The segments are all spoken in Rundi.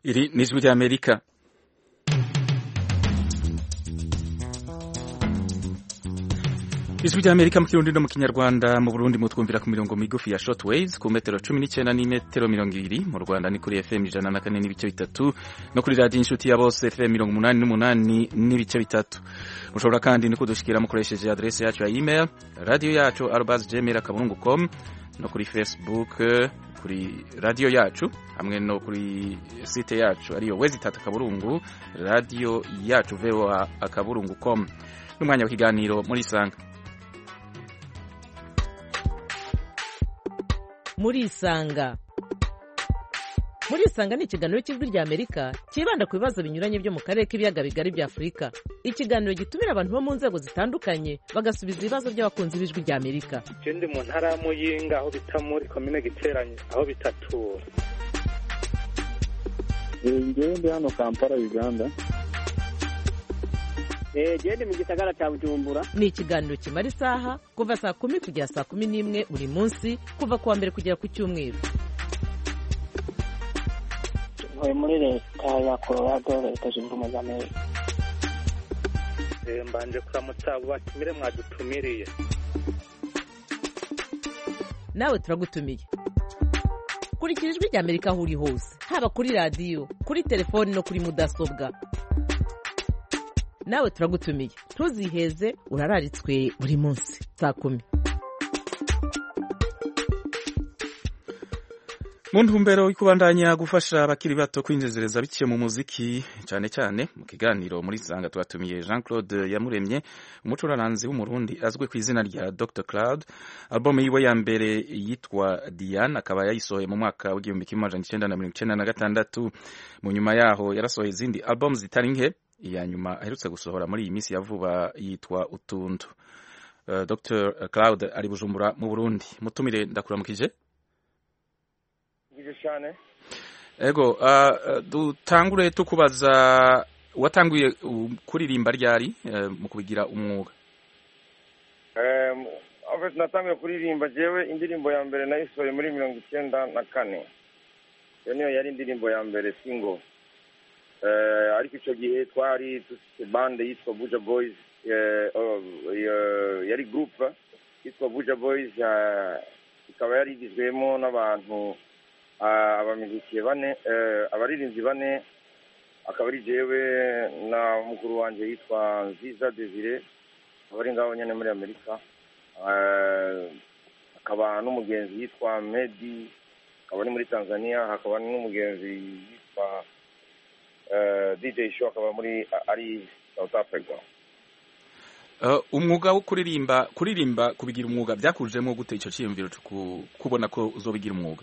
Iri ni ijwi ry'Amerika ijwi ry'Amerika mu kirundi no mu kinyarwanda mu Burundi mutwumvira ku mirongo migufi ya shortwaves ku metero cumi n'icyenda n'imetero mirongo ibiri mu Rwanda ni kuri FM ijana na kane n'ibice bitatu no kuri radiyo inshuti ya bose FM mirongo umunani n'umunani n'ibice bitatu mushobora kandi no kudushikira mukoresheje adresse yacu ya email radiyo yacu arobas gmail akaburungu com no kuri facebook kuri radiyo yacu hamwe no kuri site yacu ariyo wezi tatu akaburungu radiyo yacu voa akaburungu com n'umwanya w'ikiganiro muri isanga muri isanga muri isanga ni ikiganiro cy'ijwi rya amerika cyibanda ku bibazo binyuranye byo mu karere k'ibiyaga bigari bya afurika ikiganiro gitumira abantu bo mu nzego zitandukanye bagasubiza ibibazo by'abakunzi b'ijwi rya amerika je ndi mu ntara ya muyinga aho bita muri komine giteranye aho bitatura ngewe ndi hano kampala uganda gende mu gisagara cya bujumbura ni ikiganiro kimara isaha kuva saa kumi kugera saa kumi n'imwe buri munsi kuva ku wa mbere kugera ku cyumweru ntuye muri leta ya colorado leta zunze ubumwe za amerika Eh, mbanje kuramutsa abo batumire mwadutumiriye nawe turagutumiye kurikira ijwi rya amerika aho uri hose haba kuri radiyo kuri telefoni no kuri mudasobwa nawe turagutumiye ntuziheze urararitswe buri munsi saa kumi mu ntumbero yo kubandanya gufasha abakiri bato kwinjezereza biciye mu muziki cyane cyane mu kiganiro muri sanga twatumiye Jean Claude Yamuremye umucuraranzi w'umurundi azwi ku izina rya Dr Cloud album yiwe ya mbere yitwa Diane akaba yayisohoye mu mwaka w'igihumbi kimwe amajana icenda na mirongo icenda na gatandatu mu nyuma yaho yarasohoye izindi album zitari nke iya nyuma aherutse gusohora muri iyi minsi ya vuba yitwa Utuntu uh, Dr Cloud ari Bujumbura mu Burundi mutumire ndakuramukije bwije cyane Ego, uh, dutangure tukubaza watanguye uh, kuririmba ryari uh, mu kubigira umwuga ave natangiye kuririmba jewe indirimbo ya mbere nayisohoye muri mirongo icyenda na kane iyo niyo yari indirimbo ya mbere singo Eh, ariko icyo gihe twari dufite bande yitwa buja boys eh, oh, eh, yari groupe yitwa buja boys eh, ikaba yari igizwemo n'abantu ah, abamiziki bane eh, abaririmbyi bane akaba ari jewe na mukuru wanjye yitwa nziza desire akaba ari ngaho nyine muri amerika Eh, hakaba n'umugenzi yitwa medi akaba ari muri tanzania hakaba n'umugenzi yitwa eh, dj show akaba muri ari south africa uh, umwuga wo kuririmba kuririmba kubigira umwuga byakujemo gute icyo cyiyumviro cyo ku- kubona ko uzobigira umwuga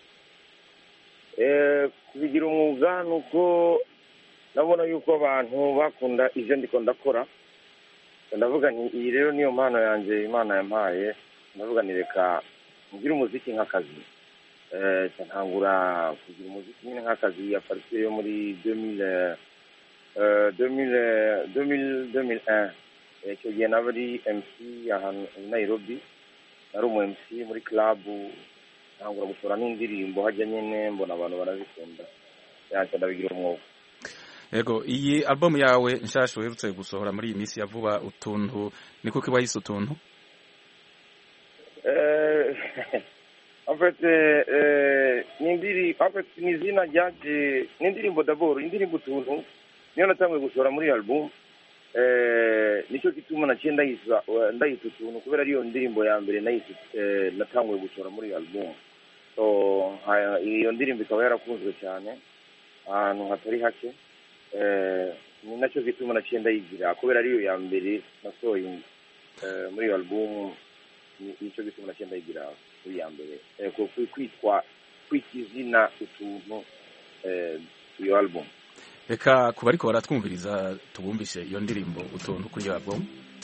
Eh, kubigira umwuga ni uko ndabona yuko abantu bakunda ibyo ndiko ndakora ndavuga nti iyi rero niyo mpano yanjye imana yampaye ndavuga ni reka ngire umuziki nk'akazi Eh, nca ntangura kugira umuziki nyine nk'akazi ya parisiyo yo muri demile demile demile demile un icyo gihe naba ari mc ahantu i nairobi nari umu mc muri club ntangura gushora n'indirimbo hajya nyine mbona abantu barazikunda yanjye ndabigira umwuga Ego, iyi album yawe nshasha uherutse gusohora muri iyi minsi ya vuba utuntu ni kuko iba yise utuntu Eh, en fait eh, ni indiri en fait ni izina ryaje ni indirimbo d'abord indirimbo utuntu niyo natanguye gushora muri album eh, nicyo gituma naciye ndayisa ndayita utuntu kubera ariyo ndirimbo ya mbere nayise eh, natanguye gushora muri album so haya, iyo ndirimbo ikaba yarakunzwe cyane ahantu hatari hake eh, ni nacyo gituma naciye ndayigira kubera ariyo ya mbere nasohoye eh, muri iyo album ni- nicyo gituma naciye ndayigira kuri ya mbere eh, ku- ku- kwitwa kwita izina utuntu eh, iyo album reka kuba ariko baratwumviriza tubumvishe iyo ndirimbo utuntu kuri iyo album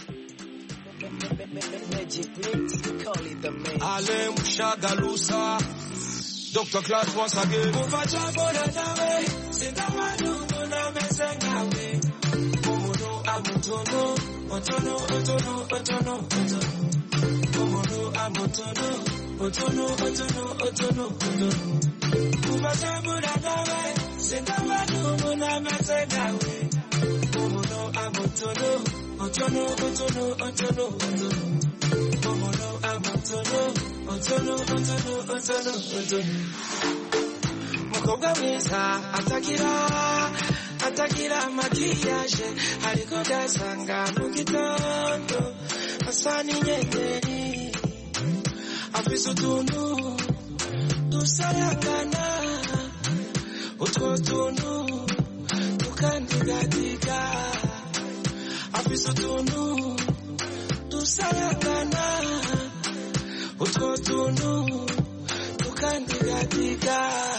Ale Mushagalusa, Dr. Class once again. Kuvachakora nawe, sindamanungu na mesengawe. Umuntu amutono, otono, otono, otono, otono. Umuntu amutono, otono, otono, otono, otono. Kuvachakora nawe, sindabona umuntu ameze nkawe umuntu amutono otono otono otono otono umuntu amutono otono otono otono otono mukobwa mwiza atagira atagira makiyaje ariko gasanga mu gitondo asa n'inyenyeri afise utuntu dusayagana utwo tuntu tukandigadiga afise utuntu dusayagana utwo tuntu tukandigadiga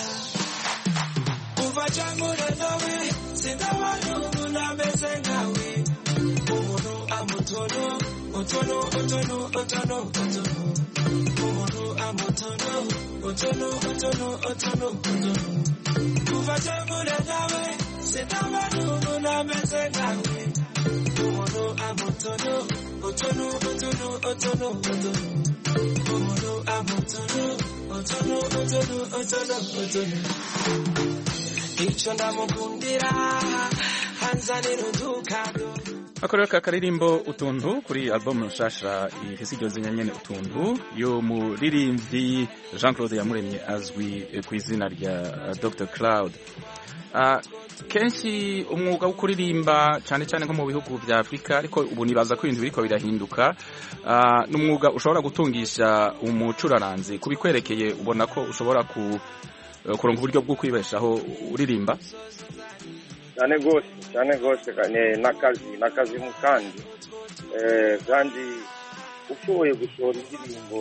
kuva cyangura nawe sindabona umuntu ameze nkawe umuntu amutono otono otono otono otono umuntu amutono otono otono otono otono kuva cyangura nawe sindabona umuntu ameze nkawe umuntu amutono otono otono otono otono umuntu amutono otono otono otono otono icyo ndamukundira hanzanira udukago akorera ka karirimbo utuntu kuri album nshasha ifise iryo zina nyene utuntu yo muririmbyi Jean Claude Yamuremye azwi ku izina rya Dr Cloud Uh, kenshi umwuga wo kuririmba cyane cyane nko mu bihugu vya Afrika ariko ubu nibaza ko ibintu biriko birahinduka uh, n'umwuga ushobora gutungisha umucuraranzi kubikwerekeye ubona ko ushobora ku uh, kuronka uburyo bwo kwibeshaho uririmba cyane rwose cyane rwose n'akazi n'akazi mu kandi eh, kandi ushoboye gushora indirimbo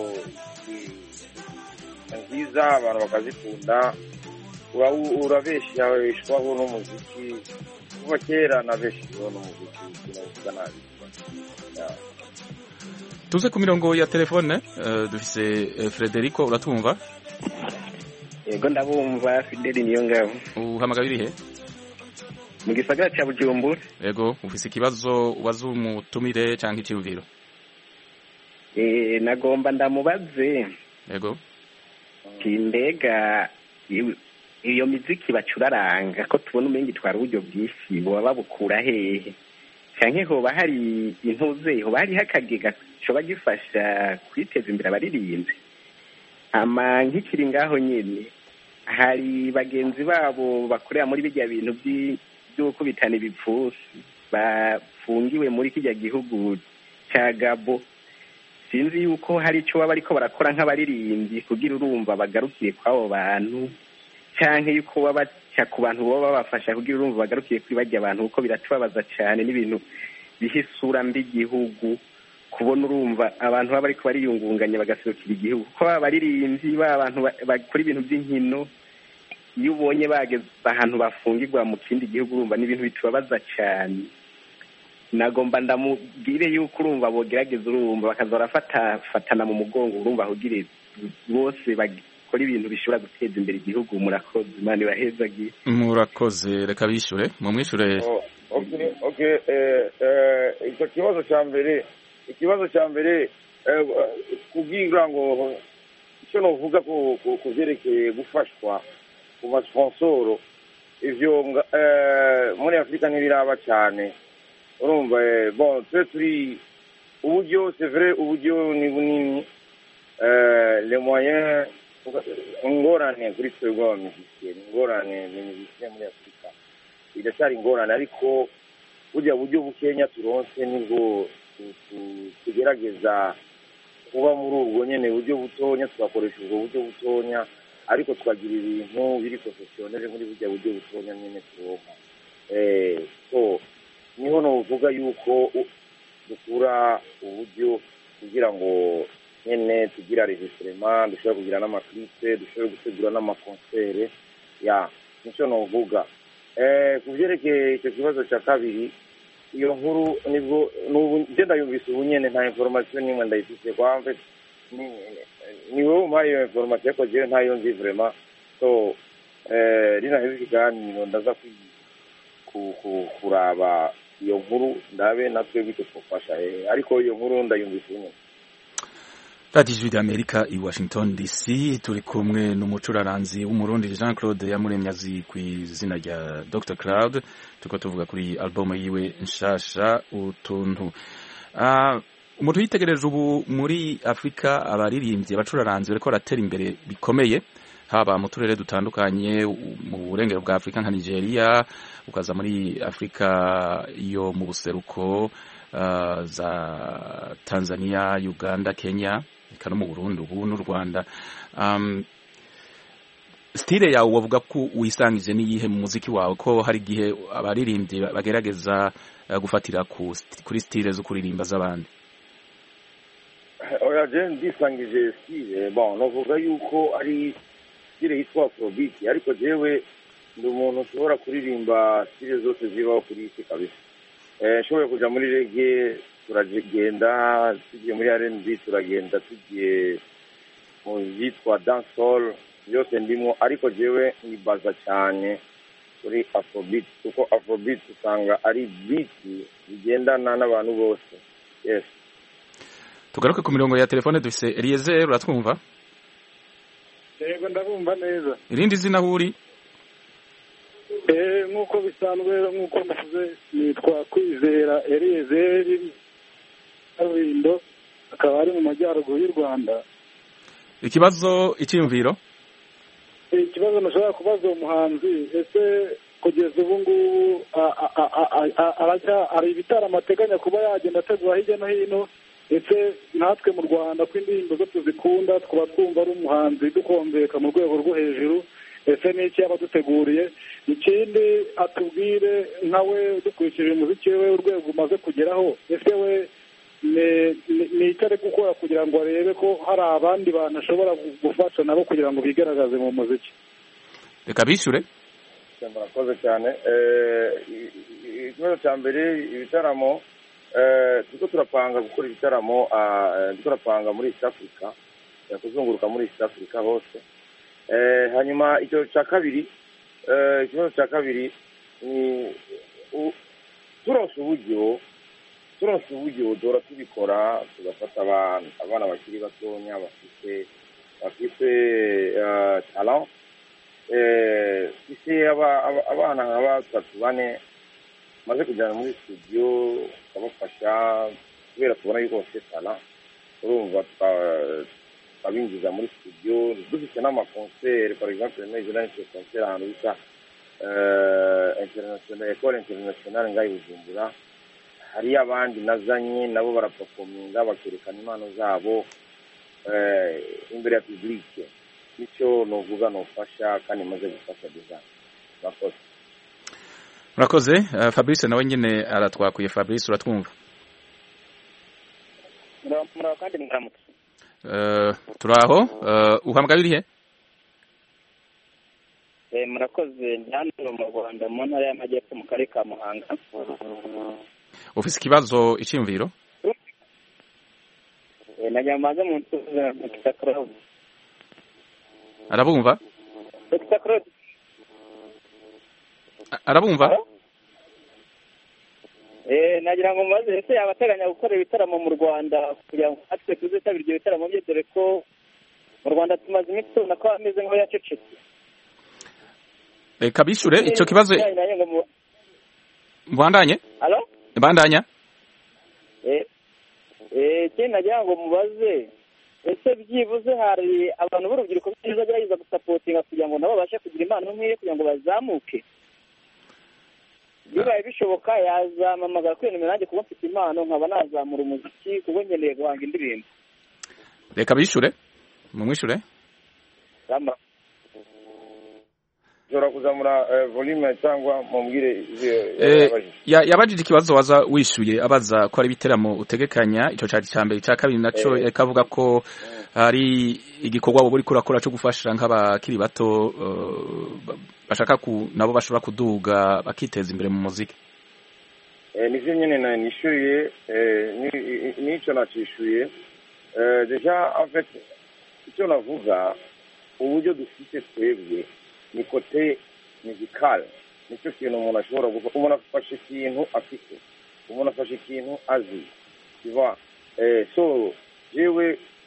nziza abantu bakazikunda urabeshyaho n'umuziki kuva kera nabeshyeho n'umuziki sinavuga nabi tuze ku mirongo ya telefone uh, dufise uh, Frederico uratumva yego ndabumva Fideli niyo ngabo uhamagara irihe mu gisagara cya Bujumbura yego ufise ikibazo ubaza umutumire cyangwa icyumviro eh nagomba ndamubaze yego kindega iyo miziki bacuraranga ko tubona umenga itwara uburyo bwinshi boba babukura hehe canke hoba hari intuze hoba hariho akagega coba gifasha kwiteza imbere abaririmbyi ama nkikiri ngaho nyene hari bagenzi babo bakorera muri bijya bintu by'ukubitana ibipfusi bafungiwe muri kijya gihugu ca gabo sinzi yuko hari ico baba bariko barakora nk'abaririmbyi kugira urumva bagarukiye kw'abo bantu canke yuko baba baca ku bantu boba babafasha kugira urumva bagarukiye kuri barya abantu kuko biratubabaza cane n'ibintu biha isura mbi igihugu kubona urumva abantu baba bariko bariyungunganya bagaserukira igihugu kuko baba baririmbyi baba abantu bakora ibintu by'inkino iyo ubonye bageze ahantu bafungirwa mu kindi gihugu urumva n'ibintu bitubabaza cane nagomba ndamubwire yuko urumva bogerageza urumva bakaza barafatana mu mugongo urumva ahugire bose bakora ibintu bishobora guteza imbere igihugu murakoze imana ibahezagiye murakoze reka bishure mumwishure icyo kibazo cya mbere ikibazo cya mbere kubwira ngo icyo navuga ku byerekeye gufashwa ku masponsoro ivyo muri afurika ntibiraba cyane urumva bon twe turi uburyo c'est vrai uburyo ni bunini les moyens ingorane kuri twebwe abamizisiye ni ingorane ni mizisiye muri afurika iracyari ingorane ariko burya buryo bukenya turonse nibwo tugerageza kuba muri ubwo nyene buryo butonya tugakoresha ubwo buryo butonya ariko tukagira ibintu biri professionnel muri burya buryo butonya nyene turonka so niho novuga yuko dukura uburyo kugira ngo nyene tugira registrement dushobora kugira n'amaklipe dushobora gutegura n'amakonsere ya nico novuga ku vyerekeye icyo kibazo cya kabiri iyo nkuru nibwo nubu nje ndayumvise ubu nyene nta information nimwe ndayifise kwamve ni wowe umpaye iyo information ariko jewe ntayo nzi vraiment so rinaheze ikiganiro ndaza kuraba iyo nkuru ndabe natwe bityo twofasha ariko iyo nkuru ndayumvise ubu nyene radiyo ijwi ry'amerika i washington dc turi kumwe n'umucuraranzi w'umurundi jean claude yamuremye azi ku izina rya dr claude turiko tuvuga kuri album yiwe nshasha utuntu Ah, umuntu yitegereje ubu muri afurika abaririmbyi abacuraranzi bariko baratera imbere bikomeye haba mu turere dutandukanye u- mu burengero bwa afurika nka nigeria ukaza muri afurika yo mu buseruko ah, za tanzania uganda kenya eka no mu burundi ubu n'u rwanda um, stile yawe wavuga ko wisangije n'iyihe mu muziki wawe ko hari igihe abaririmbyi bagerageza eh, gufatira ku st- kuri stile zo kuririmba z'abandi oya je ndisangije stile bon novuga yuko ari stile yitwa afrobeat ariko jewe ndi umuntu ushobora kuririmba stile zose zibaho kuri isi kabisa eh nshoboye kuja muri rege turagenda tugiye muri rnb turagenda tugiye mu yitwa dancehall byose ndimo ariko jewe nibaza cyane kuri afrobeat kuko afrobeat usanga ari beat bigendana n'abantu bose yes tugaruke ku mirongo ya telefone dufise eliezer uratwumva yego ndabumva neza irindi zina aho uri Eh, nk'uko bisanzwe nk'uko mvuze nitwa kwizera eliyezeri kaburimbo akaba ari mu majyaruguru y'u rwanda ikibazo icyiyumviro Eh, ikibazo nashobora kubaza uwo muhanzi ese kugeza ubu ngubu a- a- a- a- a- arajya hari ibitaramo ateganya kuba yagenda ategura hirya no hino ese natwe mu rwanda ko indirimbo zo tuzikunda tukaba twumva ari umuhanzi dukombeka mu rwego rwo hejuru ese ni iki yaba aduteguriye ikindi atubwire nkawe dukurikije umuziki we urwego umaze kugeraho ese we ni- ni- ni icyo ari gukora kugira ngo arebe ko hari abandi bantu ashobora gufasha nabo kugira ngo bigaragaze mu muziki reka bishyure murakoze cyane Eh, i- i- ikibazo cya mbere ibitaramo eh, turiko turapanga gukora ibitaramo ah, eh, turiko turapanga muri east africa eh, kuzunguruka muri east africa hose Eh, hanyuma icyo cya kabiri eh, ikibazo cya kabiri ni u- turonse uburyo turonse uburyo duhora tubikora tugafata abana abana bakiri batonya bafite bafite eh, talent eh, ise aba- aba- abana nka batatu bane maze kujyana muri studio tukabafasha kubera tubona yuko bafite tala urumva tuka- tukabinjiza muri studio dufite n'amakonseri par exemple nejo nahise konseri ahantu bita eh, international ecole internationale ngaho i bujumbura hariyo abandi nazanye nabo barapafominga bakerekana impano zabo eh, imbere ya publike nicyo novuga nofasha kandi maze gufasha design murakoze murakoze Eh, fabrice nawe nyine aratwakuye fabrice uratwumva muraho kandi muramutse Eh, turaho Eh, uhamagaye urihe Eh, murakoze ndi hano mu rwanda mu ntara y'amajyepfo mu karere ka muhanga ufise ikibazo icyiyumviro Eh, nagira ngo maze mu ntuze dr claude arabumva dr claude A- arabumva Eh, nagira ngo mubaze ese yaba ateganya gukora ibitaramo mu rwanda kugira ngo natwe tuzitabire ibyo bitaramo bye dore ko mu rwanda tumaze iminsi tubona ko ameze nk'aho yacecetse reka bishyure icyo kibazo Bijyanye nanjye ngo mu- mbandanye Alo? mbandanya Eh, eh, ikindi nagira ngo mubaze ese byibuze hari abantu b'urubyiruko byiza bagerageza gusapotinga kugira ngo nabo babashe kugira impano nk'iyo kugira ngo bazamuke bibaye bishoboka yazamamagara kuri nimero nanjye kuba mfite impano nkaba nazamura umuziki kuko nkeneye guhanga indirimbo reka bishyure mumwishyure Rama- ushobora kuzamura eh, volume cyangwa mubwire ibyo Eh, yabajije ya- yabajije ikibazo waza wishyuye abaza ko ari ibiteramo utegekanya icyo cyari icya mbere icya kabiri nacyo Eh. kavuga ko hari igikorwa wowe uriko urakora cyo gufasha nk'abakiri bato eh, ba- bashaka ku nabo bashobora kuduga bakiteza imbere mu muziki Eh, nivyo nyene na nishyuye eh, ni- i- n'icyo nacishyuye Eh, deja en fait icyo navuga uburyo dufite twebwe ni kote musical nicyo kintu umuntu ashobora gukora umuntu afashe ikintu afite umuntu afashe ikintu azi tu vois eh, so jewe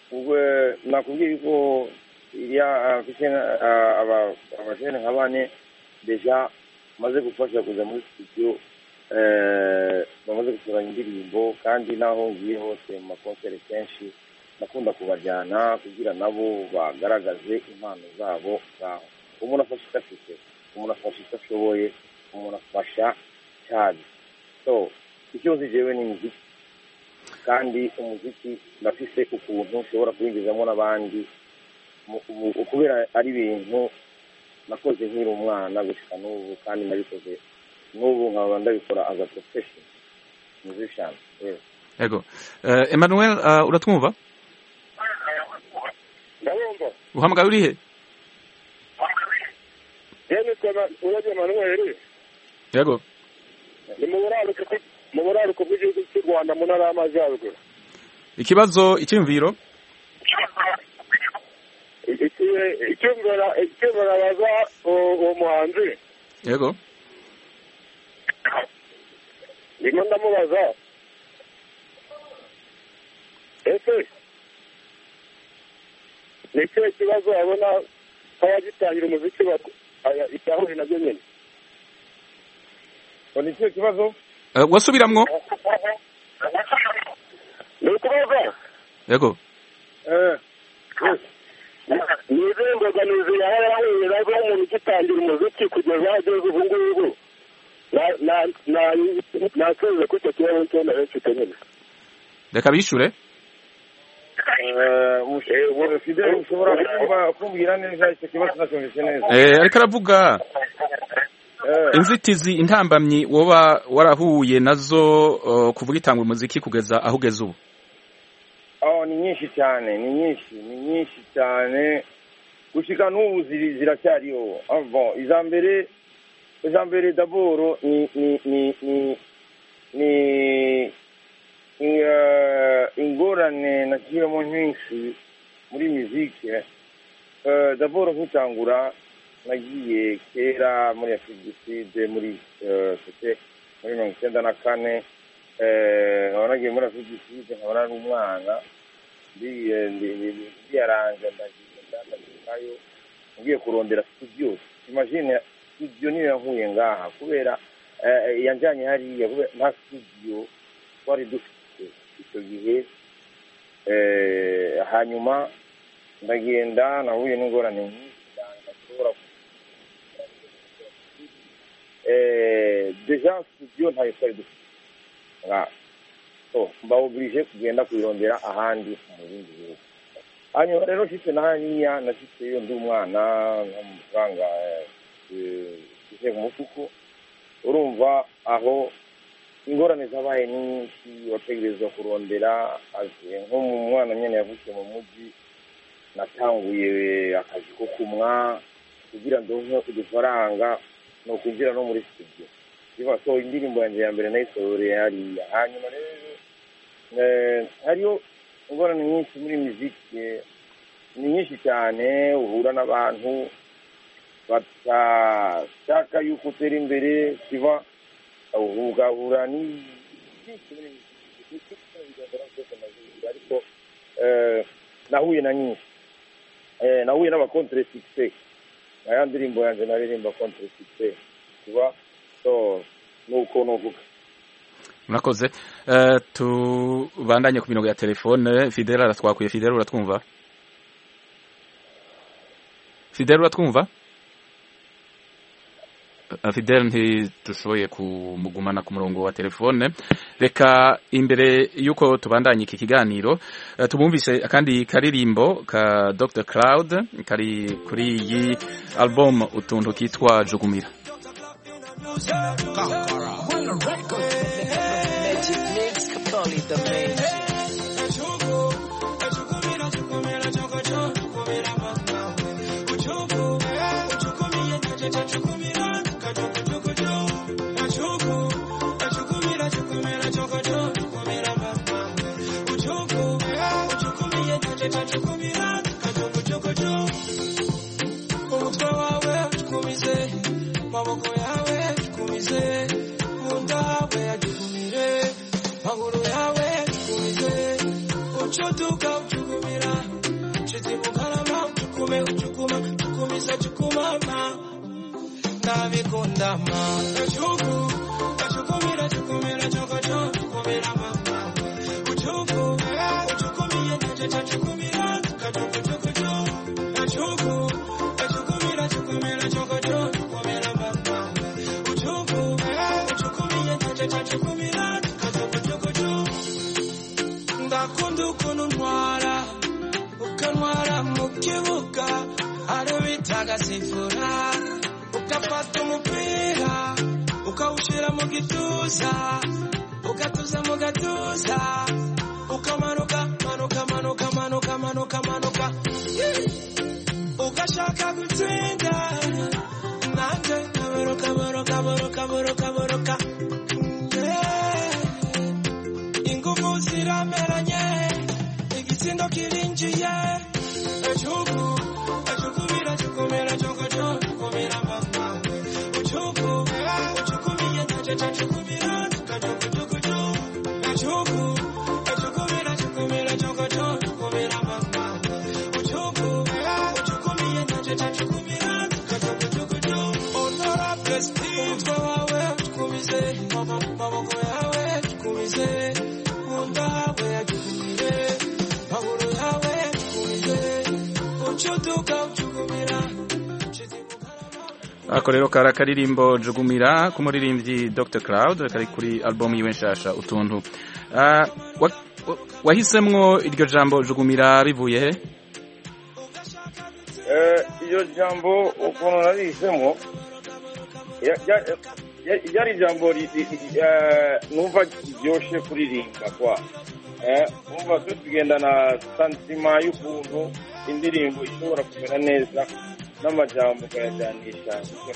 ubwo nakubwiye yuko iriya abajene nka bane deja bamaze gufasha kuza muri studio eh, bamaze gusoranya indirimbo kandi naho ngiye hose mu makonsere kenshi ndakunda kubajyana kugira nabo bagaragaze impano zabo ngaho umuntu afasha icyo afite umuntu afasha icyo ashoboye umuntu afasha cyane so icyo nzi jewe ni imiziki kandi umuziki ndafise ukuntu ushobora kuwinjizamo n'abandi mu- mu- kubera ari ibintu nakoze nkiri umwana gushika n'ubu kandi nabikoze n'ubu nkaba ndabikora as a profession musician yes. yego Eh, emmanuel ah, uratwumva ndabumva uhamagaye urihe yewe nitwa urabye manuweli yego ni mu buraruko bw- mu buraruko bw'igihugu cy'u rwanda mu ntara y'amajyaruguru ikibazo icyumviro icyumviro baza uwo muhanzi yego ndimo ndamubaza ese ni ikihe kibazo abona nk'abagitangira umuziki icyahuye nabyo nyine ngo ni ikihe kibazo Eh, wasubiramwo ni ukuvuga yego eh, yes. ni izihe mbogamizi yaba yarahuye nazo umuntu ugitangira umuziki kugeza aho ageze ubu ngubu Na- na- na- nasubize kuri icyo kibazo cyo narifite nyine reka bishure Eh, ush- eh, Fidel ushobora kumva- kumbwira neza icyo kibazo nacyumvise neza Eh, ariko aravuga Eh, inzitizi intambamyi woba warahuye nazo uh, kuvuga itanga umuziki kugeza aho ugeze ubu oh, ni nyinshi cyane ni nyinshi ni nyinshi cyane gushika n'ubu ziri- ziracyariho Ah, bon iza mbere iza mbere daboro ni ni ni ni ni ni, eh, ingorane nagiyemo nyinshi muri muzike Eh, daboro nkitangura nagiye kera muri afurika du sud muri eh, c'était muri mirongo icyenda na kane eh, nkaba nagiye muri afurika du sud nkaba nari umwana ndi- eh, ndi- ndi- ndiyaranje ndagiye ndandagirayo ngiye kurondera studio imagine studio niyo yankuye ngaha kubera eh, yanjanye hariya kubera nta studio twari dufite icyo gihe eh, hanyuma ndagenda nahuye n'ingorane nyinshi cyane ndashobora eh, deja studio ntayo twari dufite nga so mbawugirije kugenda kuyirondera ahandi mu bindi bihugu hanyuma rero nshitse na hariya nashitseyo ndi umwana nk'amafaranga ise ku mufuko urumva aho ingorane zabaye ni nyinshi wategerezwa kurondera azi nko mu mwana nyene yavukiye mu mujyi natanguye akazi ko kumwa kugira ndonke udufaranga ni ukwinjira no muri studio biba so indirimbo yanjye ya mbere nayisohoreye hariya hanyuma rero eh, hariyo ingorane nyinshi muri muziki ni nyinshi cyane uhura n'abantu batashaka yuko utera imbere kiba ugahura ni byinshi muri muziki bigaragara byose nazigira ariko eh, nahuye na nyinshi eh, nahuye n'abakontre succès na ya ndirimbo yanjye naririmba contre succès kiba so nuko nuvuga murakoze Eh, tubandanye ku mirongo ya telefone fidel aratwakuye fidel uratwumva fidel uratwumva Eh, fidel ntidushoboye kumugumana ku murongo wa telefone reka imbere y'uko tubandanye iki kiganiro eh, tubumvise akandi karirimbo ka dr cloud kari kuri iyi album utuntu kitwa jugumira umutwe wawe ucukumize amaboko yawe ucukumize munda hawe yajukumire maguru yawe ucukumize ucutuka ucukumira chukuma chukumisa chukumama nabikundama echuku echukumira chukumira chokocho chukumira mama uchuku uchukumiye nachecha chukumira kachukuchukuchu echuku echukumira chukumira chokocho chukumira mama uchuku uchukumiye nachecha chukumira kachukuchukuchu ndakunda ukuntu ntwara ukantwara mu kibuga ari bitaga sifura ugafata umupira ukawushyira mu gituza ugatuza mu gatuza ukamanuka manuka manuka manuka manuka manuka ugashaka gutsinda nanjye nkaburuka buruka buruka buruka buruka Yeah. ingufu zirameranye igitsindo kirinjiye ejugu ejugumira jugumira jogojo jugumira mama ujugu ujugumiye najeje jugumira kajugujuguju ejugu ejugumira jugumira jogojo jugumira mama ujugu ujugumiye najeje jugumira kajugujuguju honorable steve umutwe wawe ujugumize maboko yawe ujugumize nkunda hawe yajugumire maguru yawe yajugumire ucuduka ujugumira ako rero kari akaririmbo jugumira k'umuririmbyi dr cloud kari kuri album yiwe nshasha utuntu Ah, wa- wa- wahisemwo iryo jambo jugumira bivuye he Eh, iryo jambo ukuntu nabihisemo ya- ya- ya- ryari ijambo ri- ri- ri- eh, numva ryoshe kuririmba kwa Eh, numva twe tugendana santima y'ukuntu indirimbo ishobora kumera neza n'amajambo ukayajyanisha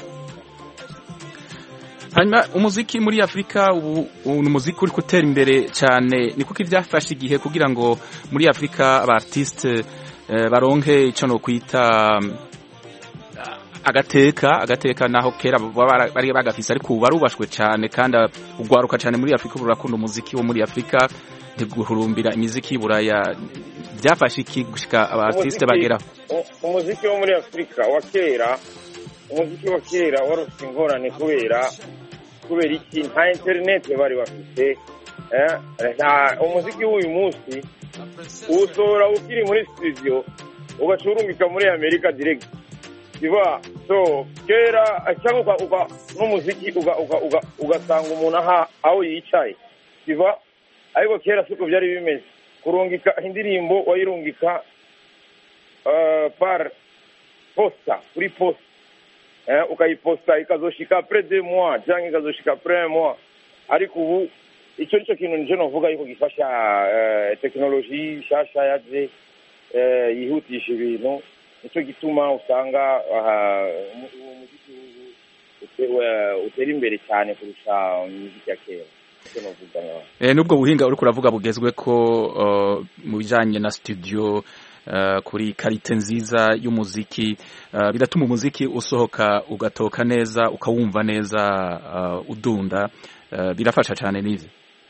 hanyuma umuziki muri afurika ubu ubu ni umuziki uri gutera imbere cyane ni kuko ibyafashe igihe kugira ngo muri afurika aba artiste eh, baronke icyo no kwita mm, agateka agateka naho kera baba bara- bari bagafise ariko ubu barubashwe cyane kandi ugwaruka cyane muri afurika ubu rurakunda umuziki wo muri afurika ntiguhurumbira imiziki y'uburaya byafashe iki gushika aba artiste Umuziki- bageraho u- umuziki wo muri afurika wa kera umuziki wa kera wari ufite ingorane kubera kubera iki nta interineti bari bafite eh, nta umuziki w'uyu munsi uwusohora ukiri muri studio ugaca urungika muri amerika direct kiba so kera cyangwa uka- uka- n'umuziki uga- uga- uga- ugasanga umuntu aha aho yicaye kiba ariko kera siko byari bimeze kurungika indirimbo wayirungika uh, par posta kuri posta eh, ukayiposta ikazoshika après deux mois cyangwa ikazoshika après un mois ariko ubu icyo nicyo kintu nije novuga yuko gifasha eh, tekinoloji nshasha yaje eh, yihutisha ibintu nicyo gituma usanga aha, umu- uwo muziki ubu ute- we- utera imbere cyane kurusha imiziki ya kera nicyo novuga ngaho Eh, nubwo buhinga uriko uravuga bugezwe ko uh, mu bijanye na studio uh, kuri karite nziza y'umuziki uh, biratuma umuziki usohoka ugatoka neza ukawumva neza uh, udunda uh, birafasha cyane n'ivyo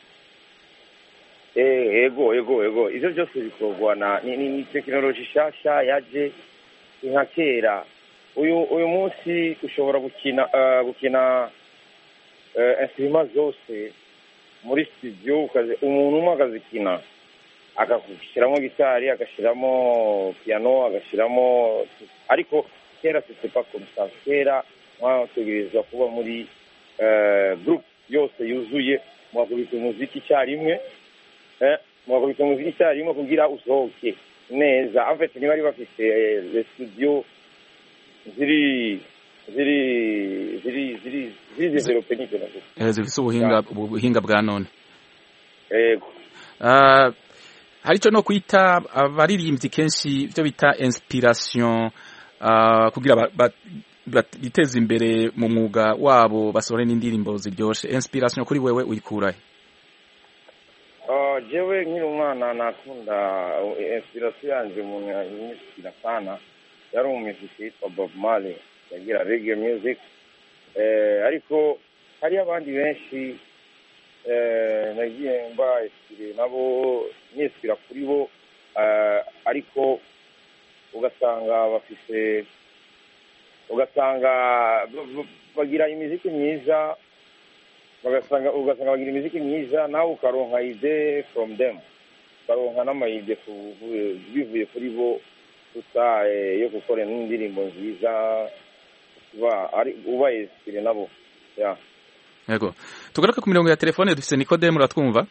Eh, ego ego ego ivyo byose bikorwa na ni, ni, ni tekinoloji nshasha yaje nka kera uyu uyu munsi ushobora gukina uh, gukina uh, instruments zose muri studio ukazi umuntu umwe akazikina akashyiramo gitari agashyiramo piano agashyiramo ariko kera c'était pas comme ça kera mwategerezwa kuba muri uh, group yose yuzuye mwakubita umuziki icyarimwe eh, mwakubita umuziki icyarimwe kugira usohoke neza en fait ntibari bafite eh, les studio ziri ziri ziri ziri ziri develope n'icyo navuga Eh, zifise ubuhinga ubuhinga bwa none yego uh, hari ico no kwita abaririmbyi kenshi ivyo bita inspiration uh, kugira ba, ba, bat- biteze imbere mu mwuga wabo basohore n'indirimbo ziryoshe inspiration kuri wewe uyikurahe Ah, jewe nkiri umwana nakunda eh, inspiration yanje umuntu yanyishyira sana yari umuziki yitwa bob marley yagira reggae music eh, ariko hari abandi benshi eh, nagiye mba inspire nabo nishyira kuri bo eh, ariko ugasanga bafise ugasanga b- b- bagira imiziki myiza bagasanga ugasanga bagira imiziki myiza nawe ukaronka ide from them ukaronka n'amayide ku- ku- bivuye kuri bo gusa eh, yo gukora n'indirimbo nziza uba ari uba esipire nabo ya yego tugaruke ku mirongo ya telefone dufise nikodemu uratwumva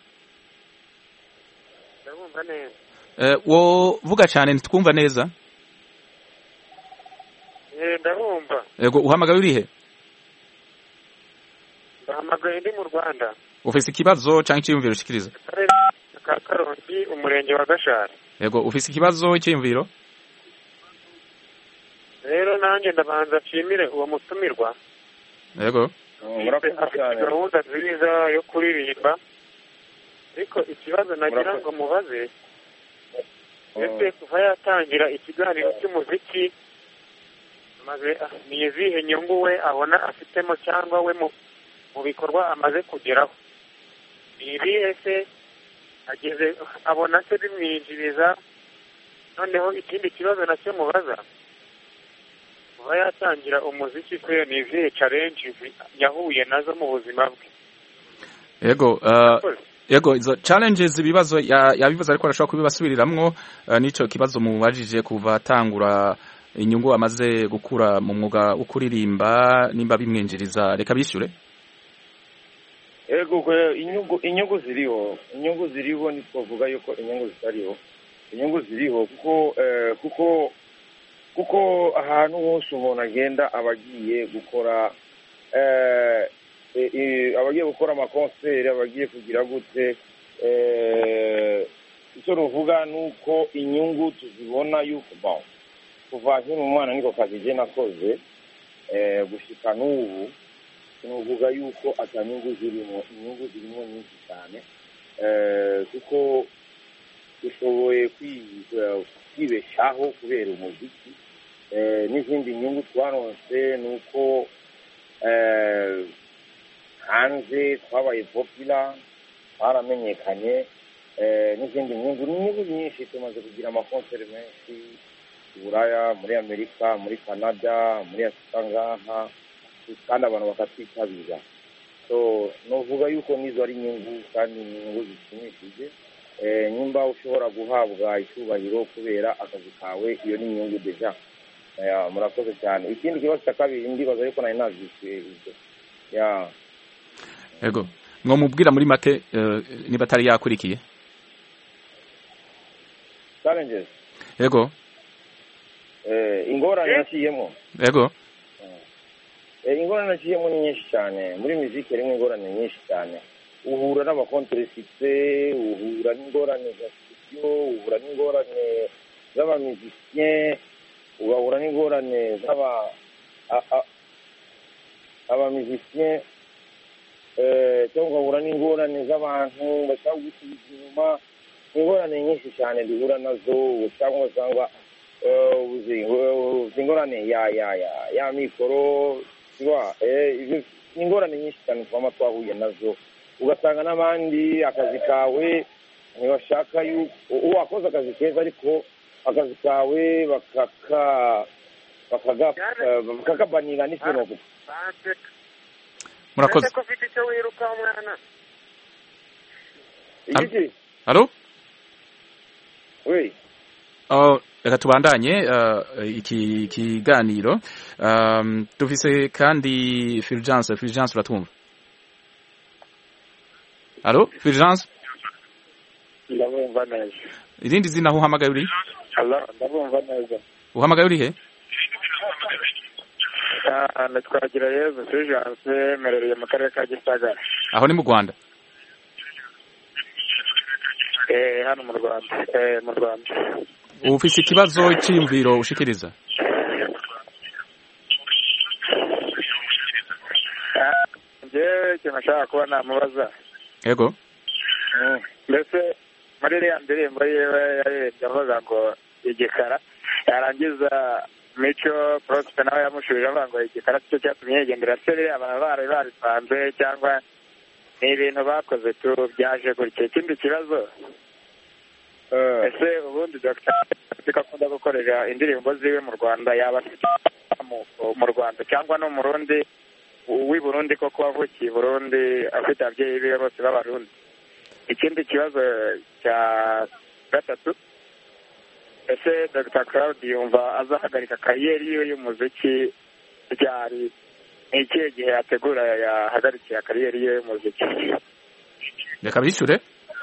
ndabumva neza Eh, wo vuga cyane ntitwumva neza Eh, ndabumva yego uhamagaye urihe ndahamagaye ndi mu rwanda ufise ikibazo cyangwa icyiyumviro ushikiriza akarere ka karongi umurenge wa gashari yego ufise ikibazo icyiyumviro rero nanjye ndabanza nshimire uwo mutumirwa yego murakoze afite cyane gahunda nziza yo kuririmba ariko ikibazo nagira ngo mubaze ese kuva yatangira ikiganiro cy'umuziki maze ah, ni izihe nyungu we abona afitemo cyangwa we mu mu bikorwa amaze kugeraho ni ibihe se ageze abona se bimwinjiriza noneho ikindi kibazo nacyo mubaza kuva yatangira umuziki se ni izihe challenge yahuye nazo mu buzima bwe yego uh, yego izo challenges ibibazo ya- yabibaza ariko arashobora kubibasubiriramwo uh, nico kibazo mubajije kuva atangura inyungu amaze gukura mu mwuga wo kuririmba nimba bimwinjiriza reka bishyure yego kwe- inyungu inyungu ziriho inyungu ziriho ntitwavuga yuko inyungu zitariho inyungu ziriho kuko eh, kuko kuko ahantu hose umuntu agenda aba agiye gukora eh, eh, eh, aba agiye gukora amakonseri aba agiye kugira gute eh, icyo ruvuga ni uko inyungu tuzibona yuko bon kuva nkiri umwana niko kazi je nakoze eh, gushika n'ubu nuvuga yuko atanyungu zirimo inyungu zirimo nyinshi cyane eh, kuko dushoboye kwi- eh, kwibeshaho kubera umuziki eh, n'izindi nyungu twaronse ni uko eh, hanze twabaye popula twaramenyekanye eh, n'izindi nyungu ni inyungu nyinshi tumaze kugira amakonseri menshi i buraya muri amerika muri canada muri afurika ngaha kandi abantu bakatwitabira so nuvuga yuko nizo ari inyungu kandi ni inyungu zishimishije eh, nyimba ushobora guhabwa icyubahiro kubera akazi kawe iyo ni inyungu deja Ya, murakoze cyane ikindi kibazo cya kabiri ndibaza yuko nari navyishuye ibyo ya yego mwo mubwira muri make uh, niba atari yakurikiye challenges yego eh, ingorane naciyemo yego Eh, ingorane naciyemo ni nyinshi cyane muri muziki harimo ingorane nyinshi cyane uhura n'abakonteresite uhura n'ingorane za studio uhura n'ingorane z'abamizisien ugahura n'ingorane z'aba a- a- abamizisien eh, cyangwa ugahura n'ingorane z'abantu bashaka gusubiza inyuma ingorane nyinshi cyane duhura nazo cyangwa usanga eh, uzi- uzi ingorane ya ya ya ya mikoro siba eh, ibyo ni ingorane nyinshi cyane twaba twahuye nazo ugasanga n'abandi akazi kawe ntibashaka yuko uwo wakoze akazi keza ariko akazi kawe bakaka bakaga- eh, bakakabanira n'ikintu murakoze ko ufite icyo wiruka umwana igiki halo we Oh, reka tubandanye uh, iki kiganiro um, dufise kandi Fulgence Fulgence uratwumva Halo Fulgence ndabumva neza irindi zina aho uhamagaye uri Hello, ndabumva neza uhamagaye uri he Ah, nitwagira yezu fulgence mperereye mu karere ka gisagara aho ni mu Rwanda eh hano mu rwanda eh mu rwanda ufise ikibazo cyiyumviro ushikiriza Ah, njyewe ikintu nashaka kuba namubaza yego mbese muri iriya ndirimbo yiwe yaririmbye avuga ngo igikara yarangiza mico prospe nawe yamushubije avuga ngo igikara cyo cyatumye yigendera se ririya baba bari baripanze cyangwa ni ibintu bakoze tu byaje gutya ikindi kibazo ese ubundi dr akunda gukorera indirimbo ziwe mu rwanda yaba afite amoko mu rwanda cyangwa no mu rundi uw'i burundi koko wavukiye i burundi afite ababyeyi be bose b'abarundi ikindi kibazo cya gatatu ese dr claude yumva azahagarika kariyeri yiwe y'umuziki ryari ni ikihe gihe yategura yahagarikiye kariyeri yiwe y'umuziki reka bishyure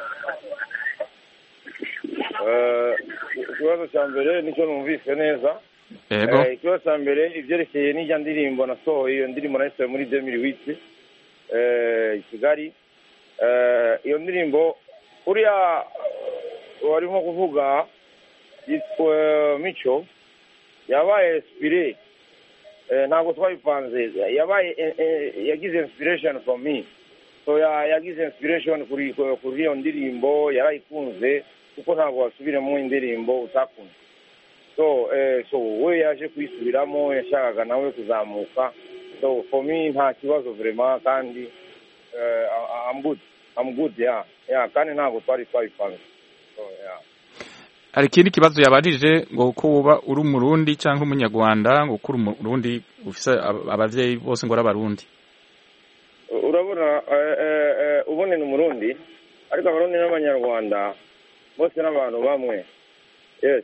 Eh, ikibazo cya mbere nicyo numvise neza yego Eh, ikibazo cya mbere ibyerekeye n'ijya ndirimbo nasohoye iyo ndirimbo nayisohoye muri demiri witi i kigali Eh, iyo ndirimbo uriya warimo kuvuga yitwa mico yabaye esipire ntabwo twabipanze yabaye eh, eh, yagize inspiration for me so ya- yagize inspiration kuri kuri iyo ndirimbo yarayikunze kuko ntabwo wasubiramo indirimbo utakunze so eh, so we yaje kuyisubiramo yashakaga nawe kuzamuka so for me nta kibazo vraiment kandi eh, I- I'm good I'm good yeah yeah kandi ntabwo twari twabipanze so yeah hari ikindi kibazo yabajije ngo ko uba uri umurundi cyangwa umunyarwanda ngo ko uri umurundi ufise ab- abavyeyi bose ngo ari abarundi urabona eh, eh, eh, ubundi ni umurundi ariko abarundi n'abanyarwanda bose n'abantu bamwe yes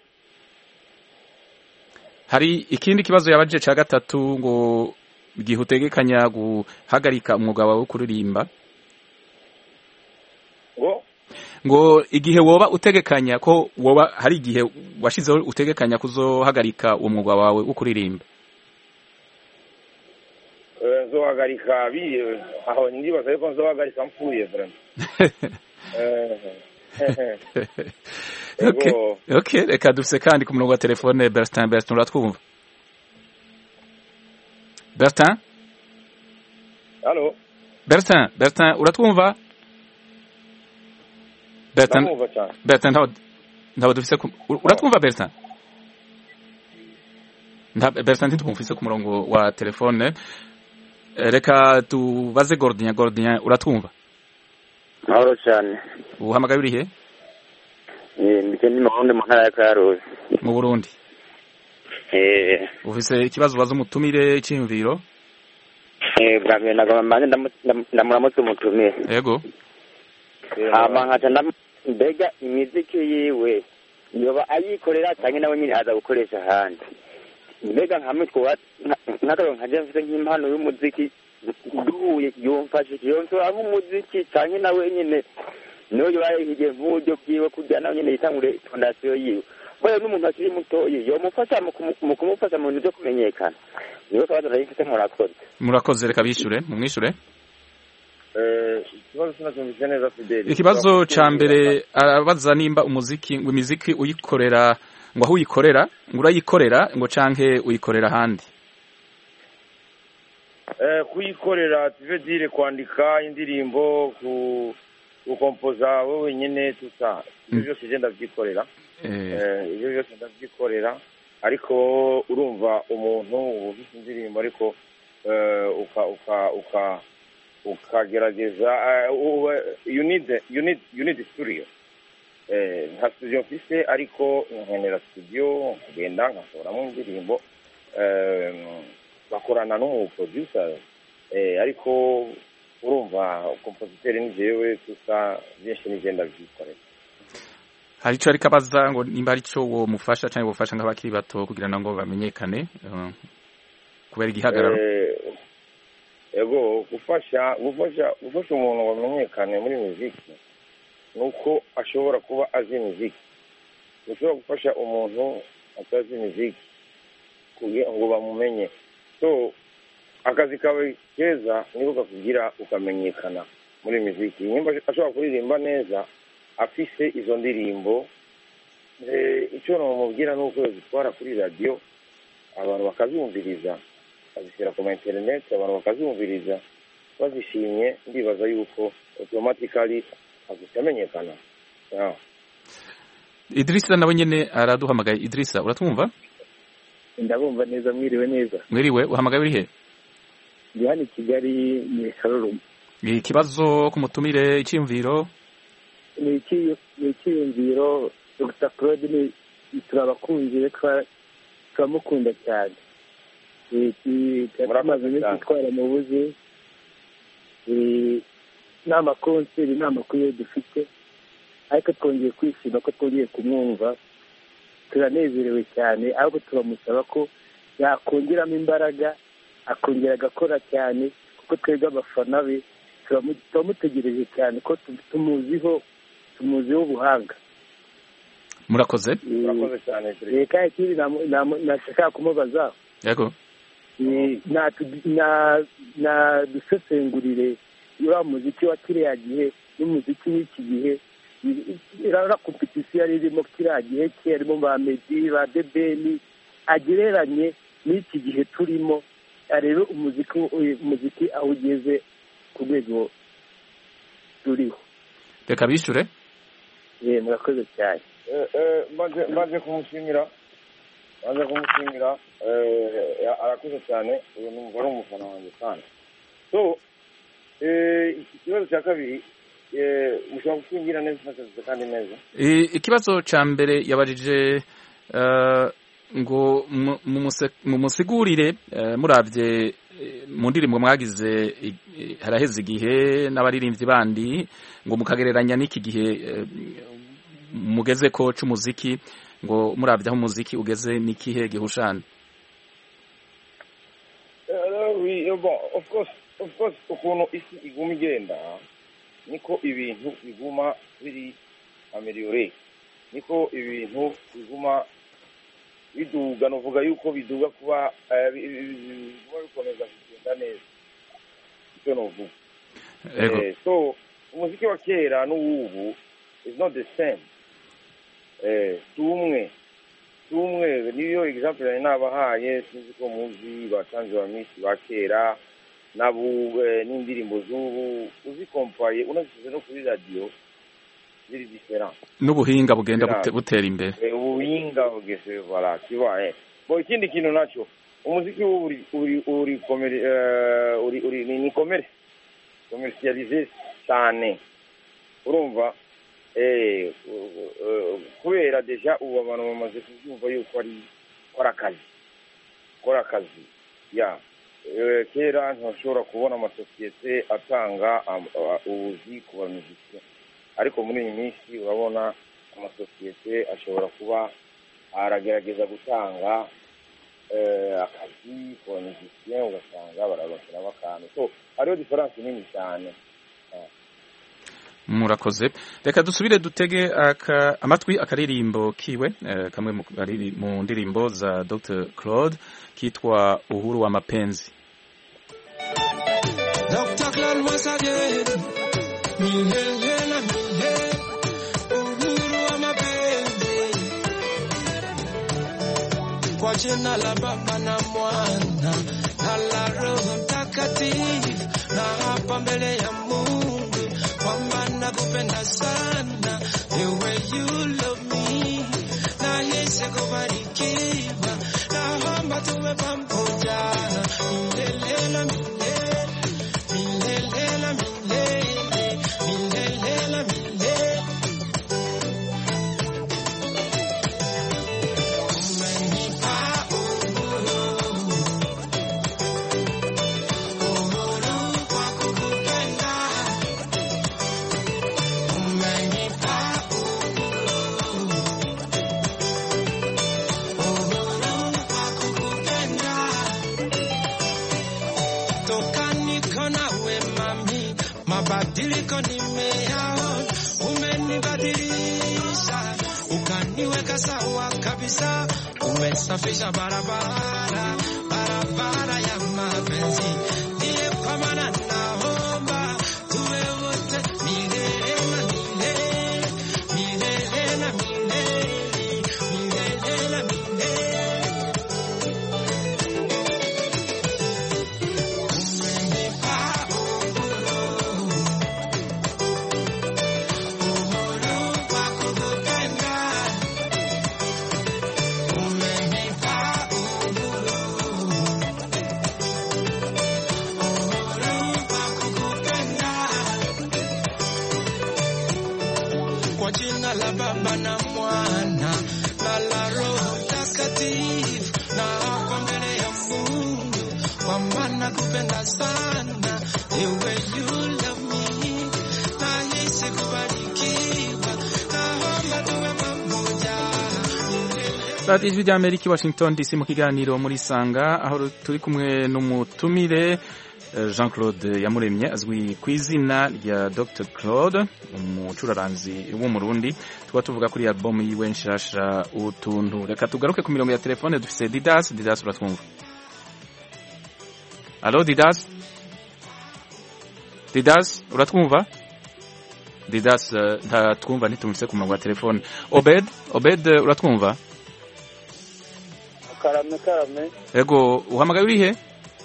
hari ikindi kibazo yabajije cya gatatu ngo igihe utegekanya guhagarika umwuga wawe wo kuririmba ngo ngo igihe woba utegekanya ko woba hari igihe washizeho utegekanya kuzohagarika uwo mwuga wawe wo kuririmba eh, nzohagarika bi aho ndibaza yuko nzohagarika mpfuye vraiment Eh, okay. Yego. okay reka dufise kandi ku murongo wa telefone Bertin Bertin uratwumva Bertin Halo, Bertin Bertin uratwumva Bertin ndamwumva cyane. Bertin ntawe ntawe dufise ku- ur- uratwumva Bertin nta Bertin ntitwumvise ku murongo wa telefone Eh, reka tubaze Gordien Gordien uratwumva mahoro cyane uhamagaye urihe mbike ndi murundi mu ntara ya karuzi mu Burundi Eh, ufise ikibazo ubaza umutumire cy'imviro eh, bwa mbere nagomba mbanze ndamu- ndamu- ndamuramutse umutumire yego hama nkaca ndam- mbega imiziki yiwe yoba ayikorera cyangwa nawe nyine aza gukoresha ahandi mbega nkamwe twoba nk'akarero nkaje mfite nk'impano y'umuziki duhuye yomfashe yonsora nk'umuziki cyangwa nawe nyine niyo yoba yahigiye nk'uburyo bwiwe kugira nawe nyine yitangure fondasiyo yiwe kubera n'umuntu akiri mutoyi yomufasha mu kumu- mu kumufasha mu bintu byo kumenyekana niyo kabazo nari mfite murakoze murakoze reka bishure mumwishure Eh, ikibazo sinacyumvise neza Fideli. ikibazo ca mbere arabaza nimba umuziki ngo imiziki uyikorera ngo aho uyikorera ngo urayikorera ngo canke uyikorera ahandi Eh, kuyikorera tuve dire kwandika indirimbo ku gukompoza wowe nyine tusa ibyo Mm. byose je ndavyikorera Eh, Eh, ibyo byose ndavyikorera ariko urumva umuntu uba ufite indirimbo ariko eh, uka uka uka ukagerageza eh, u- you need you need you need studio eh, nta studio mfise ariko nkenera studio nkagenda nkasohoramo indirimbo eh, bakorana n'umuproducer eh, ariko urumva kompositeri ni jewe gusa byinshi ni je ndavyikorera hari ico ariko abaza ngo nimba hari ico womufasha canke wofasha nk'abakiri bato kugira ngo bamenyekane eh, kubera igihagararo Eh, ego gufasha gufasha gufasha umuntu ngo amenyekane muri muziki ni uko ashobora kuba azi muziki ushobora gufasha umuntu atazi muziki kugira ngo bamumenye so akazi kawe keza niko kakugira ukamenyekana muri muziki nimba ashobora kuririmba neza afise izo ndirimbo eh, icyo namubwira ni uko zitwara kuri radiyo abantu bakazumviriza bazishyira ku ma interineti abantu bakazumviriza bazishimye ndibaza yuko automatically azahita amenyekana Yeah. Idrissa nawe nyene araduhamagaye Idrissa uratwumva ndabumva neza mwiriwe neza mwiriwe uhamagaye urihe ndi hano i kigali mu isharurumu ikibazo ku mutumire iciyumviro ni iki- ni icyiyumviro dr claude ni turabakunzi be twa- turamukunda cyane Eh, ti- tumaze iminsi twara mu buze Eh, nta makonseri nta makuru yo dufite ariko twongeye kwishima ko twongeye kumwumva turanezerewe cyane ahubwo turamusaba ko yakongeramo imbaraga akongera agakora cyane kuko twebwe abafana be turamu- turamutegereje cyane ko tu- tumuziho tumuziho ubuhanga murakoze urakoze cyane Eh, kandi ikindi namu- namu- nashaka kumubaza yego eh, natu- na- nadusesengurire uriya muziki wa kiriya gihe n'umuziki w'iki gihe iriya kompetisiyo yari irimo kiriya gihe cye harimo ba medi ba debeni agereranye n'iki gihe turimo arebe umuziki umuziki aho ugeze ku rwego turiho reka bishure Eh, murakoze cyane Eh, eh, maze maze kumushimira maze kumushimira eh, arakoze cyane uyu ni umugore w'umufana wanjye kandi so eh, iki kibazo cya kabiri eh, mushobora kutwingira neza ufashije kandi neza I- ikibazo ca mbere yabajije eh, ngo mu- mumuse- mumusigurire eh, muravye eh, mu ndirimbo mwagize i- i- haraheze igihe n'abaririmbyi bandi ngo mukagereranya n'iki gihe eh, mugeze ko c'umuziki ngo muravye aho umuziki ugeze n'ikihe gihushana Eh, oui, eh, bon, of course of course ukuntu isi iguma igenda niko ibintu biguma biri ameliyore niko ibintu biguma biduga novuga yuko biduga kuba eh, bi- bi- bi- biguma bikomeza kugenda neza icyo novuga Ego. Eh, so umuziki wa kera n'uwubu is not the same eh, si umwe si umwe niyo example nari nabahaye sinzi ko muzi batanze ba misi ba kera n'abu eh, n'indirimbo z'ubu uzikompaye unazisize no kuri radiyo ziri diferent n'ubuhinga bugenda Bira- bute- butera imbere Eh, ubuhinga bugeze voilà tu vois eh bo ikindi kintu nacyo umuziki w'ubu uri uri uri komeri eh, uri uri ni, ni commerce commercialize cyane urumva eh u- u- kubera deja ubu abantu bamaze kubyumva yuko ari ko ari akazi ko ari akazi ya Eh, kera ntashobora kubona amasosiyete atanga am- a- ubuzi ku bamiziki ariko muri iyi minsi urabona amasosiyete ashobora kuba aragerageza gutanga eh, akazi ku bamiziki ugasanga barabashyiramo akantu so hariho diferanse nini cyane murakoze reka dusubire dutege aka, amatwi akaririmbo kiwe eh, kamwe mu, kariri- mu ndirimbo za Dr Claude kitwa uhuru wa mapenzi Dr. Claude once again. Milele na milele. Uhuru wa mapenzi. Kwa jina la Baba na Mwana na la Roho Mtakatifu, na hapa mbele ya Mungu kwamba nakupenda sana, the way you love me, na hisi kubarikiwa, naomba tuwe pamoja milele na milele. Milele na milele, milele na milele. Umenipa uhuru, uhuru kwa kukupenda. Umenipa uhuru, uhuru kwa kukupenda. Toka niko nawe mami, mabadiliko nimeyaona, umenibadilisha ukaniweka sawa kabisa, umesafisha barabara, barabara ya mapenzi. Ndiye kwa maana naomba tuwe wote milele na milele, milele na milele, milele na milele. Umenipa uhuru, uhuru kwa kukupenda. Umenipa uhuru, kwa maana kupenda sana the way you love me nahisi kubarikiwa naomba tuwe pamoja radiyo ijwi rya amerika i washington dc mu kiganiro muri sanga aho turi kumwe n'umutumire jean claude yamuremye azwi ku izina rya dr claude umucuraranzi w'umurundi tuba tuvuga kuri album yiwe nshasha utuntu reka tugaruke ku mirongo ya telefone dufise didas didas uratwumva alo didas didas uratwumva didas ntatwumva ntitumvise ku murongo wa telefone obed obed uratwumva karame karame ego uhamagaye urihe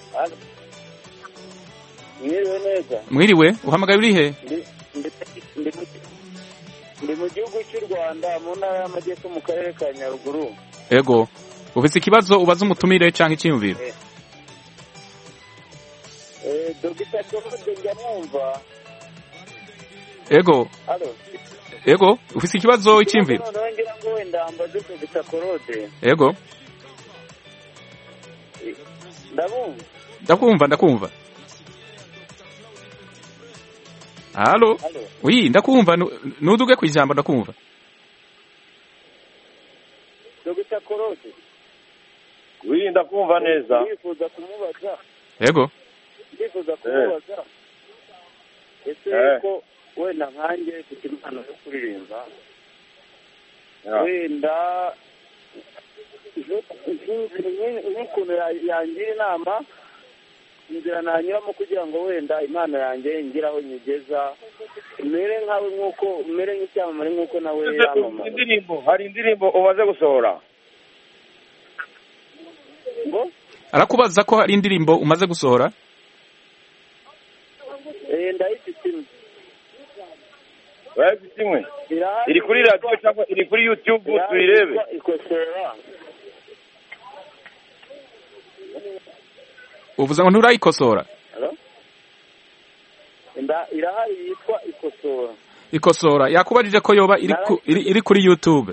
mwiriwe neza mwiriwe uhamagaye urihe ndi mu gihugu cy'u rwanda mu ntara y'amajyepfo mu karere ka nyaruguru ego ufite ikibazo ubaza umutumire cyangwa icyiyumviro dogita dorode njya mwumva ego alo ego ufite ikibazo icyiyumviro noneho ngira ngo wenda mbaze dogita korode ego ndabumva ndakumva ndakumva halo wi ndakumva nuduge ku ijambo ndakumva dogita korode wi ndakumva neza ndifuza kumubaza yego ndifuza kumubaza ese ko wenda nkanjye mfite impano yo kuririmba wenda nk'ukuntu yangira inama inzira nanyuramo kugira ngo wenda impano yanjye ngire aho nyigeza mere nkawe nk'uko mere nk'icyamamare nk'uko nawe yamamaye indirimbo hari indirimbo umaze gusohora ngo arakubaza ko hari indirimbo umaze gusohora eh ndayifite imwe urayifite imwe iri kuri radiyo cyangwa iri kuri yutube tuyirebe ikosora uvuze ngo nturayikosora irahari yitwa ikosora ikosora yakubajije ko yoba iri kuri yutube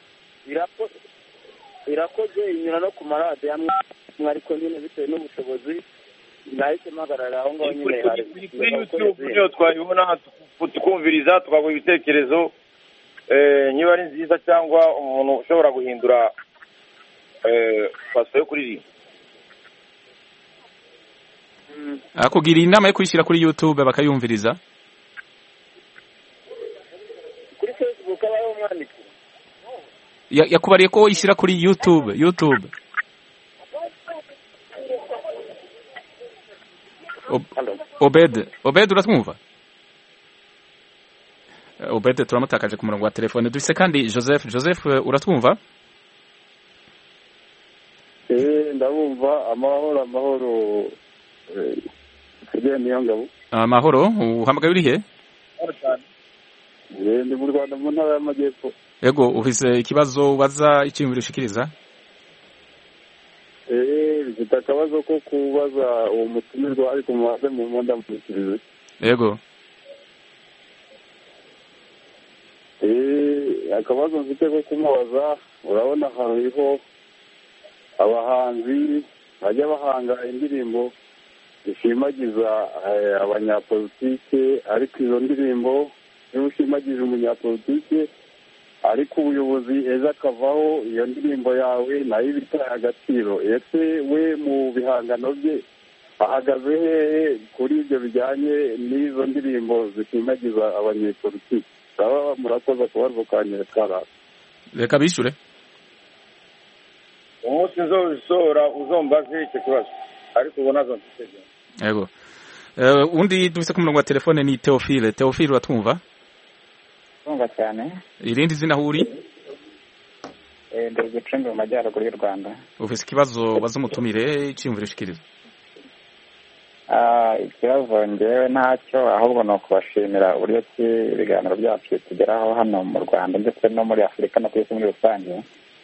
irakoze inyura no ku maradiyo amwe ariko nyine bitewe n'ubushobozi nahise mpagarara aho ngaho nyine hari kuri yutube niyo twayibona tukumviriza tukaguha ibitekerezo niba ari nziza cyangwa umuntu ushobora guhindura paso yo kuririmba akugira inama yo kuyishyira kuri yutube bakayumviriza kuri facebook abaho umwanditsi yakubariye ko yishyira kuri yutube yutube obed obed uratwumva obed turamutakaje ku murongo wa telefone dufise kandi joseph joseph uratwumva ndabumva amahoro amahoro niyo ngabo amahoro uhamagaye urihe ndi mu rwanda mu ntara y'amajyepfo yego ufise ikibazo ubaza icyiyumviro ushikiriza bifite akabazo ko kubaza uwo mutumirwa ariko mubaze mu mwenda mushyikirize yego akabazo mfite ko kumubaza urabona hariho abahanzi bajya bahanga indirimbo zishimagiza abanyapolitike ariko izo ndirimbo niba ushimagije umunyapolitike ariko ubuyobozi ejo akavaho iyo ndirimbo yawe nayo iba itaye agaciro ese we mu bihangano bye ahagaze hehe kuri ibyo bijyanye n'izo ndirimbo zishimagiza abanyepolitike baba murakoze akabazo kanyere karara reka bishyure umunsi nzobisohora uzombaze icyo kibazo ariko ubu nazo mfite yego undi dufite ku murongo wa telefone ni teofile teofile uratwumva twumva cyane irindi zina aho uri ndi gicumbi mu majyaruguru y'u rwanda ufite ikibazo baza umutumire icyiyumviro ushikiriza ikibazo ngewe ntacyo ahubwo ni ukubashimira uburyo ki ibiganiro byacu bitugeraho hano mu rwanda ndetse no muri afurika no ku isi muri rusange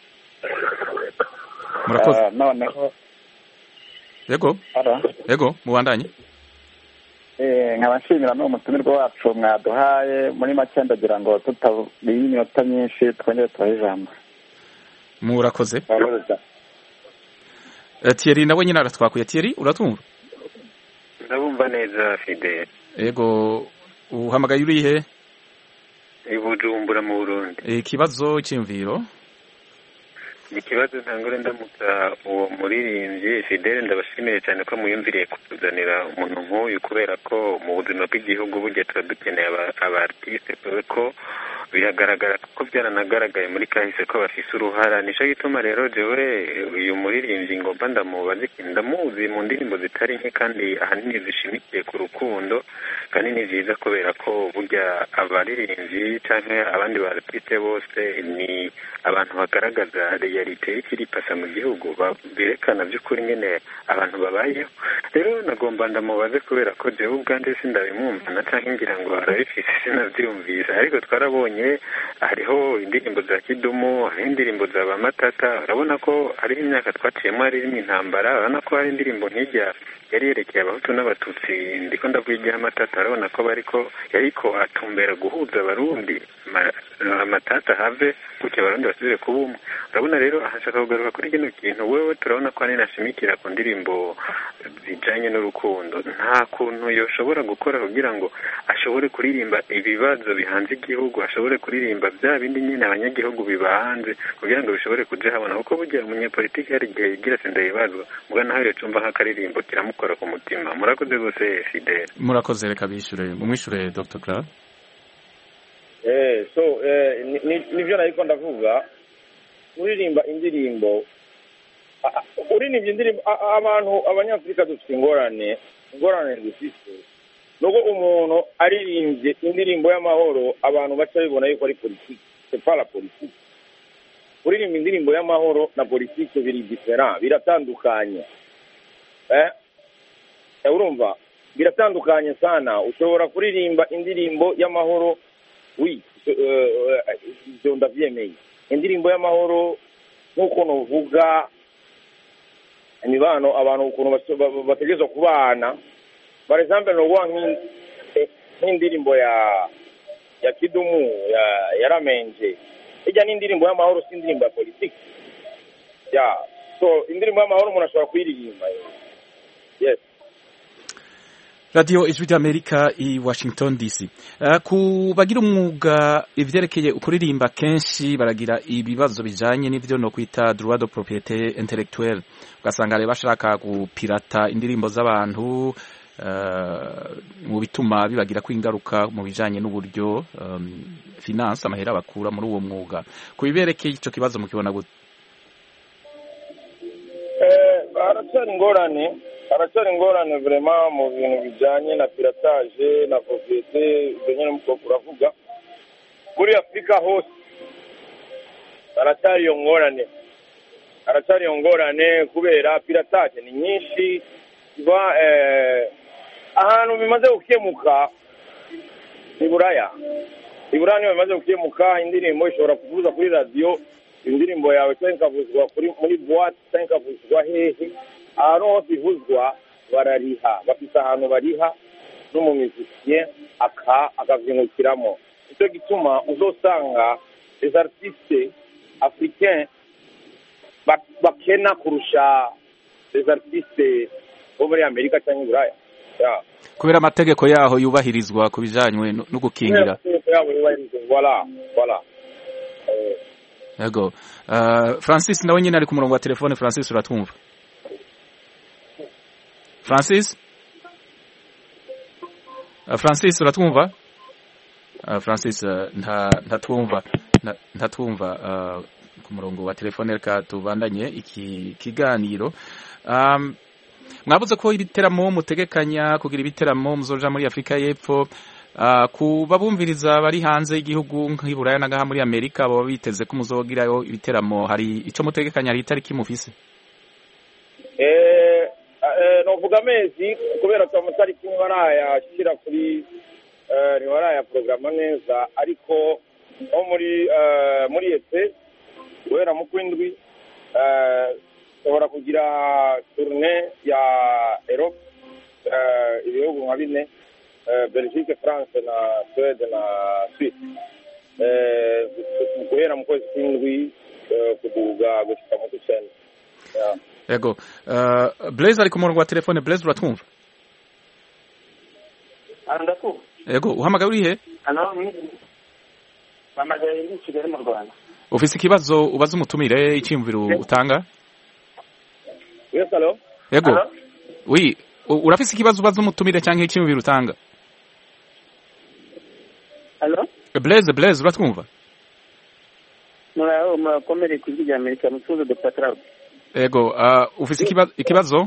murakoze noneho yego yego mubandanye nkaba nshimira n'uwo mutumirwa wacu mwaduhaye muri make ndagira ngo tutabiye iminota myinshi twongere tubahe ijambo murakoze Eh, Thierry nawe nyine aratwakuye Thierry uratwumva ndabumva neza fidele yego uhamagaye urihe i bujumbura mu burundi ikibazo cy'imviro ikibazo ntangore ndamutsa uwo muririmbyi fidele ndabashimiye cyane ko muyumviriye kutuzanira umuntu nk'uyu kubera ko mu buzima bw'igihugu burya tuba dukeneye aba- abartiste kubera ko biragaragara ko byaranagaragaye muri kahise ko bafise uruhara nico gituma rero jewe uyu muririmbyi ngomba ndamubaza ikintu ndamuzi mu ndirimbo zitari nke kandi ahanini zishimikiye ku rukundo kandi ni vyiza kubera ko burya abaririmbyi canke abandi bartiste bose ni abantu bagaragaza realite y'ikiri pasa mu gihugu ba- berekana by'ukuri nyene abantu babayeho rero nagomba ndamubaze kubera ko jewe ubwanje sindabimwumva na canke ngira ngo arabifise sinavyumvise ariko twarabonye hariho indirimbo za kidumu hariho indirimbo za bamatata urabona ko hariho imyaka twaciyemo haririmo intambara urabona ko hari indirimbo nk'ijya yari yerekeye abahutu n'abatutsi ndiko ndavuga iry'amatata urabona ko bariko yariko atumbera guhuza abarundi Ma- amatata have gutya abarundi basubire kuba umwe urabona rero ahashaka kugaruka kuri kino kintu wewe turabona ko hanini ashimikira ku ndirimbo zijanye n'urukundo nta kuntu yoshobora gukora kugira ngo ashobore kuririmba ibibazo bihanze igihugu ashobore kuririmba bya bindi nyine abanyagihugu bibahanze kugira ngo bishobore kuja habona kuko burya umunyepolitiki hari igihe yigira senda yibazwa muga nawe rero cumva nk'akaririmbo kiramukora ku mutima murakoze rwose fidele murakoze reka bishure mumwishure Dr. Grab eh so eh, ni- ni- nivyo nariko ndavuga uririmba indirimbo a- a- uririmba indirimbo a- a- abantu abanyafurika dufite ingorane ingorane dufite nuko umuntu aririmbye indirimbo y'amahoro abantu baca bibona yuko ari politiki c'est pas la politique kuririmba indirimbo y'amahoro na politiki biri diferent biratandukanye eh Eh, urumva biratandukanye sana ushobora kuririmba indirimbo y'amahoro wi eh, eh, ibyo ndabyemeye indirimbo y'amahoro nk'uko nuvuga imibano abantu ukuntu bas- ba- ba- bategerezwa kubana for example nuguha nk'in- eh, nk'indirimbo ya ya kidumu ya ya ramenje ijya n'indirimbo y'amahoro si indirimbo ya politiki ya so indirimbo y'amahoro umuntu ashobora kuyiririmba yes Radio Ijwi ry'Amerika i Washington DC. Uh, ku bagira umwuga ivyerekeye ukuririmba kenshi baragira ibibazo bijanye n'ivyo no kwita droit de propriété intellectuelle. Ugasanga rero bashaka gupirata indirimbo z'abantu uh, mu bituma bibagira kwingaruka mu bijanye n'uburyo um, finance amahera bakura muri uwo mwuga. Ku biberekeye ico kibazo mukibona gute? Eh, haracyari ingorane haracyari ingorane vrema mu bintu bijyanye na piratage na sosiyete ibyo nyine muko uravuga muri afurika hose haracyari iyo ngorane haracyari iyo ngorane kubera piratage ni nyinshi iba eh, ahantu bimaze gukemuka ni buraya i buraya niho bimaze gukemuka indirimbo ishobora kuvuza kuri radiyo indirimbo yawe cyangwa ikavuzwa kuri muri buwate cyangwa ikavuzwa hehe ahantu hose ivuzwa barariha bafite ahantu bariha n'umumizisiye aka akavyungukiramo nicyo gituma uzosanga les artistes africains ba- bakena kurusha les artistes bo muri amerika cyangwa i buraya Yeah. Kubera amategeko yaho yubahirizwa ku bijanywe no no gukingira. Amategeko yabo yubahirizwa. Voilà, voilà. Eh, Yego. Uh, Francis nawe nyine ari ku murongo wa telefone Francis uratwumva? Francis? Uh, Francis uratwumva? Uh, Francis uh, nta ntatwumva nta- ntatwumva uh, ku murongo wa telefone reka tubandanye iki kiganiro. Um, mwabuze ko ibiteramo mutegekanya kugira ibiteramo muzoja muri Afrika y'Epfo Uh, ku babumviriza bari hanze y'igihugu nk'i Buraya na ngaha muri Amerika baba biteze ko muzogirayo ibiteramo hari ico mutegekanya hari itariki mufise eh, eh, novuga amezi kubera ko amatariki ntibarayashyira kuri eh, ntibarayaporogama neza ariko nko muri eh, muri ete guhera mu kwindwi eh, ushobora kugira turune ya erope eh, ibihugu nka bine eh, belgique france na suede na suisse eh, guhera mu kwezi kw'indwi eh, kuduga gushika mu kw'icenda Yeah. yego uh, blaise ari ku murongo wa telefone blaise uratwumva ndakumva yego uhamagaye uri he hano mpamagaye ndi i kigali mu rwanda ufise ikibazo ubaza umutumire icyiyumviro utanga yes hello yego wi u- urafise ikibazo ubaza umutumire cyangwa icyiyumviro utanga halo blaise blaise uratwumva muraho murakomere ku ijwi rya amerika mutuze dr claude yego uh, ufise ikibazo ikibazo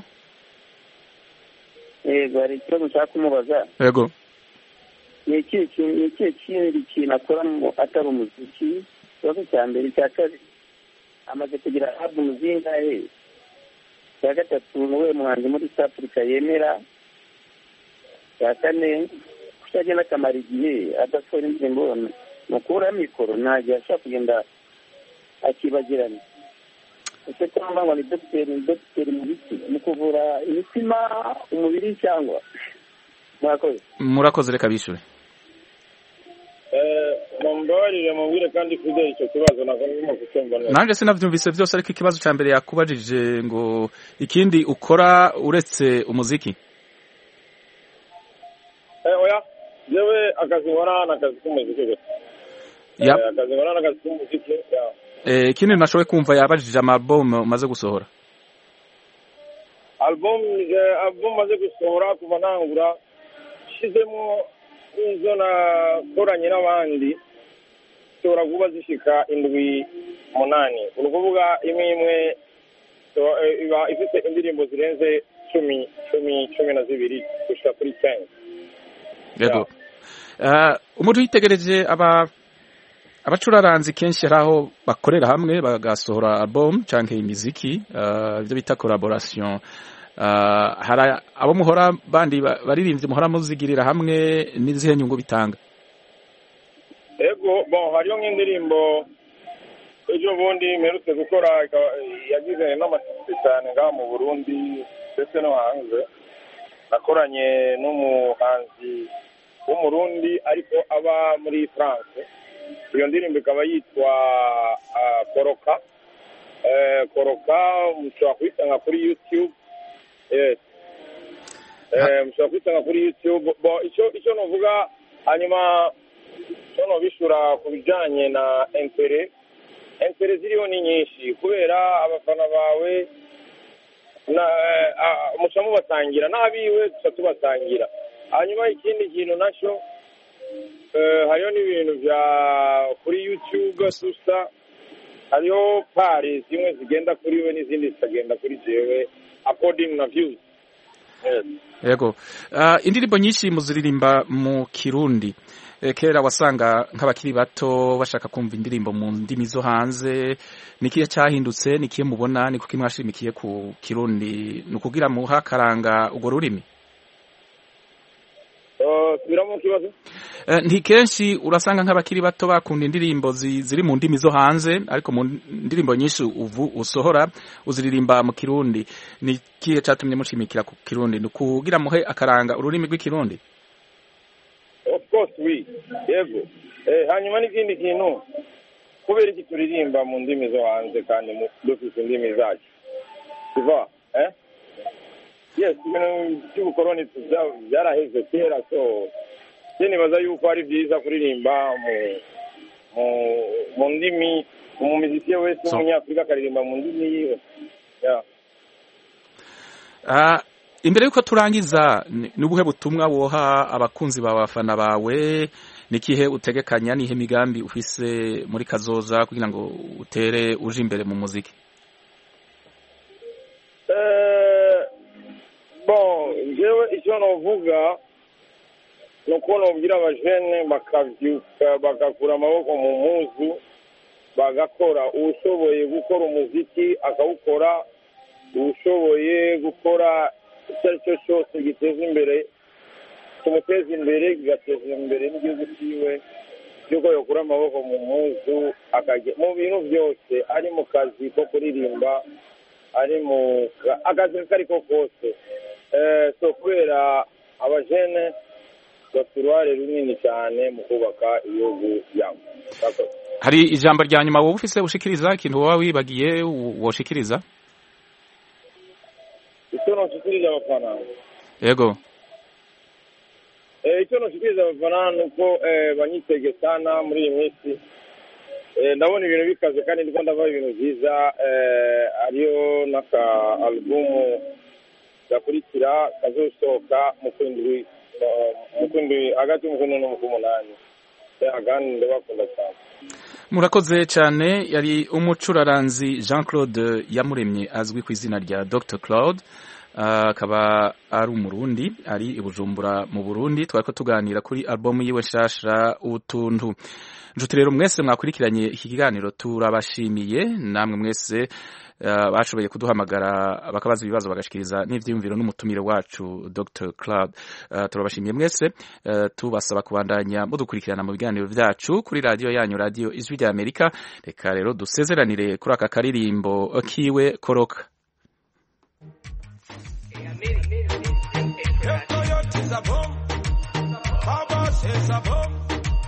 yego hari ikibazo nshaka kumubaza yego ni ikihe kintu ni ikihe kindi kintu akora mu- atari umuziki ikibazo cya mbere icya kabiri amaze kugira albumu zingahe icya gatatu ni uwuhe muhanzi muri east africa yemera icya kane kuki agenda akamara igihe adasohora indirimbo mu kubura mikoro nta gihe ashobora kugenda akibagirana ese cyangwa ngo ni dogiteri ni dogiteri mu biti mu kuvura imitima umubiri cyangwa murakoze murakoze reka bishure mumbabarire mubwire kandi fideli icyo kibazo ntabwo ndimo kucyumva neza nanjye sinavyumvise byose ariko ikibazo cya mbere yakubajije ngo ikindi ukora uretse umuziki Eh, oya jewe akazi nkora ni akazi k'umuziki gusa Yep. Eh, akazi nkora ni akazi k'umuziki yeah. Eh, ikindi nashoboye kumva yabajije amaalbum umaze gusohora album eh, album maze gusohora kuva ntangura nshizemo izo nakoranye n'abandi zishobora kuba zishika indwi munani ni ukuvuga imwe imwe so- eh, iba ifite indirimbo zirenze cumi cumi cumi na zibiri gushika kuri cyenda yego Eh, umuntu yitegereje aba abacuraranzi kenshi hari aho bakorera hamwe bagasohora album canke imiziki eh, ibyo bita collaboration Eh, hari abo muhora bandi ba- baririmbyi muhora muzigirira hamwe n'izihe nyungu bitanga ego bon hariyo nk'indirimbo ejo bundi mperutse gukora ikaba- yagize n'amashusho cyane ngaha mu burundi ndetse no hanze nakoranye n'umuhanzi w'umurundi ariko aba muri france iyo ndirimbo ikaba yitwa ah, koroka Eh, koroka mushobora kuyisanga kuri youtube yes Eh, mushobora kuyisanga kuri youtube bon icyo icyo novuga hanyuma icyo nobishura ku bijyanye na entere entere ziriho ni nyinshi kubera abafana bawe na ah, muca mubasangira n'abiwe duca tubasangira hanyuma ikindi kintu nacyo eh, hariho n'ibintu bya kuri youtube dusa hariho pari zimwe zigenda kuri we n'izindi zikagenda kuri jewe according na views yes. yego Eh, indirimbo nyinshi muziririmba mu kirundi Eh, kera wasanga nk'abakiri bato bashaka kumva indirimbo mu ndimi zo hanze nikihe cyahindutse nikihe mubona ni kuki mwashimikiye ku kirundi ni ukugira muha akaranga urwo rurimi Eh, subiramo ikibazo Eh, nti kenshi urasanga nk'abakiri bato bakunda indirimbo zi- ziri mu ndimi zo hanze ariko mu ndirimbo nyinshi uvu usohora uziririmba mu kirundi ni kihe cyatumye mushimikira ku kirundi ni ukugira muhe akaranga ururimi rw'ikirundi of course we yego eh, hanyuma n'ikindi kintu kubera iki turirimba mu ndimi zo hanze kandi mu- dufite indimi zacu siva eh? yes ibintu by'ubukoroni bya- byaraheze kera so je nibaza yuko ari byiza kuririmba mu mu mu ndimi umumizisiye wese So- w'umunyafurika akaririmba mu ndimi yiwe yeah. Ah, imbere yuko turangiza ni ni ubuhe butumwa woha abakunzi bawe abafana bawe nikihe utegekanya nihe migambi ufise muri kazoza kugira ngo utere uje imbere mu muziki Eh, bon jewe icyo novuga ni uko nobwira abajene bakabyuka bagakura amaboko mu muzu bagakora ushoboye gukora umuziki akawukora ushoboye gukora icyo ari cyo cyose giteza imbere kimuteza imbere kigateza imbere n'igihugu cyiwe y'uko yakura amaboko mu muzu akajya mu bintu byose ari mu kazi ko kuririmba ari mu ka- akazi ako ari ko kose Eh, so kubera abajene bafite uruhare runini cyane mu kubaka ibihugu byabo Murakoze. hari ijambo rya nyuma wowe ufise ushikiriza ikintu woba wibagiye wo- woshikiriza icyo nashikiriza abafana yego Eh, icyo nashikiriza abafana ni uko eh, banyitege sana muri iyi minsi Eh, ndabona ibintu bikaze kandi ndiko ndava ibintu byiza eh, ariyo n'aka alubumu gakurikira kazosohoka mu kwindwi eh, mu kwindwi hagati y'umukwindwi n'umukumunani agandi ndabakunda cyane murakoze cyane yari umucuraranzi jean claude yamuremye azwi ku izina rya dr claude Ah, akaba ari umurundi ari i bujumbura mu burundi twari ko tuganira kuri albumu yiwe nshasha utuntu nshuti rero mwese mwakurikiranye iki kiganiro turabashimiye namwe mwese ah, bashoboye kuduhamagara bakabaza ibibazo bagashikiriza n'ivyiyumviro n'umutumire wacu dr claude Ah, turabashimiye mwese Ah, tubasaba kubandanya mudukurikirana mu biganiro vyacu kuri radiyo yanyu radiyo ijwi rya amerika reka rero dusezeranire kuri aka karirimbo kiwe koroka Toyota is a bomb. Baba says a bomb.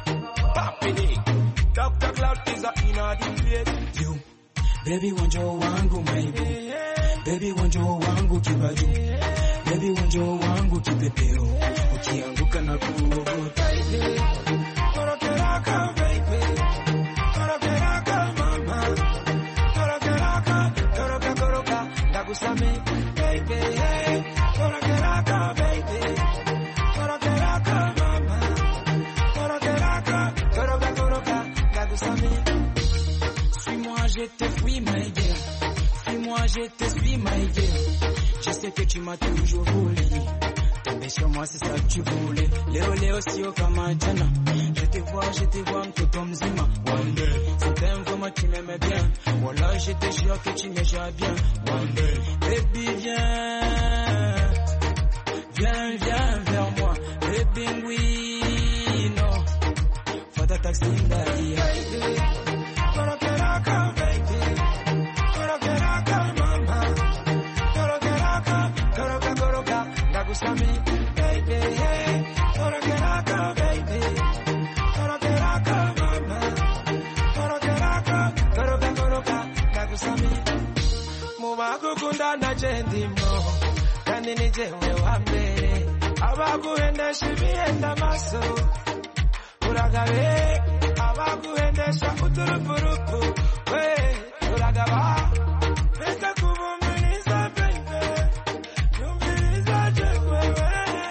Papi Dr. Cloud is a inner the place. You. Baby wanjo wangu maybe. Baby wanjo wangu kibaju. Baby wanjo wangu kipepeo. Ukianguka na kuogopa. Korokeraka baby. Korokeraka mama. Korokeraka. Koroka koroka. Ndagusame baby. Korokeraka baby. Korokeraka mama. Korokeraka. Koroka koroka. Ndagusame. Suis-moi, je te fuis, my girl. Suis-moi, je te suis, my girl. Je sais que tu m'as toujours voulu. Tomber sur moi, c'est ça que tu voulais. Léo, Léo, sio kama jana. Je te vois, je te vois, mtoto mzima. One day, c'était vraiment tu m'aimais bien. Voilà, je te jure que tu me gères bien. One day, baby, viens. Viens, viens vers moi. Baby, oui, non. Fata taxi, daddy. Korokeraka, baby. Korokeraka, mama. Korokeraka, koroka, koroka. Ndagusami, baby. Korokeraka, baby. Korokeraka, mama. Korokeraka, koroka, koroka. Ndagusami. Mubagukunda naje ndimo kandi ni jewe wa mbere abaguhendesha ibihenda amaso uragabe abaguhendesha uturupurupu we uragaba reka kubumviriza baby yumviriza jewewe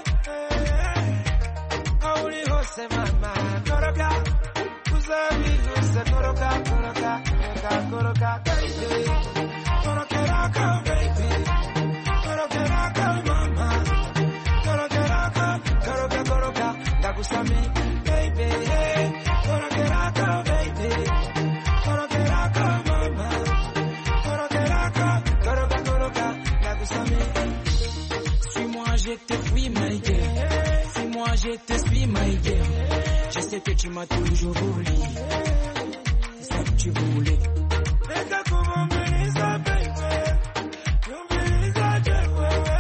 aho uri hose mama koroka uzabihuse koroka koroka koroka koroka baby korokeraka baby korokeraka mama korokeraka koroka koroka ndagusame baby korokeraka baby korokeraka mama korokeraka koroka koroka ndagusame suis-moi je te fuis my girl suis-moi je te suis my girl je sais que tu m'as toujours voulu c'est ça que tu voulais Reka kubumviriza baby yumviriza jewewe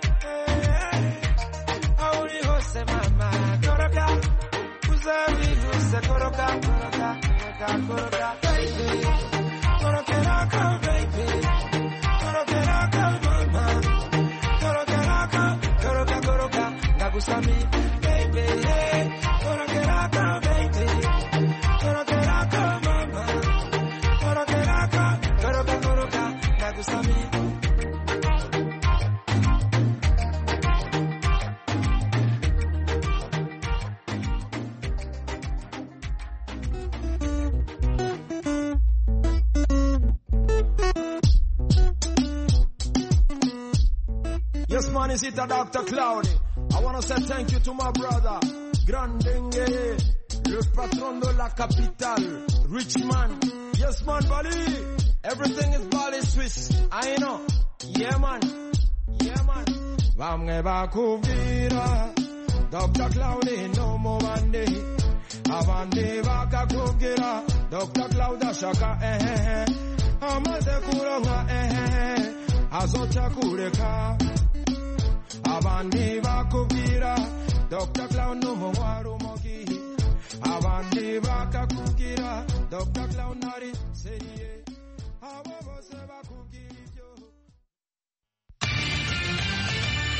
aho uri hose mama koroka uzabihuse koroka koroka koroka koroka baby korokeraka baby korokeraka mama korokeraka koroka koroka ndagusami baby korokeraka baby korokeraka mama korokeraka koroka koroka ndagusami Yes, man, is it a Dr. Cloudy? I want to say thank you to my brother, Grandenge, le patron de la capitale, Richmond. Yes, man, Bali. Everything is Bali Swiss. I know. Yeah, man. Yeah, man. Vamwe bakubwira Dr. Cloudy no more bande abandi bakakubwira Dr. Cloud ashaka ehehe amaze kuronka ehehe azoca kureka abandi bakubwira Dr. Cloud n'umunywa rumogi abandi bakakubwira Dr. Cloud nari seriye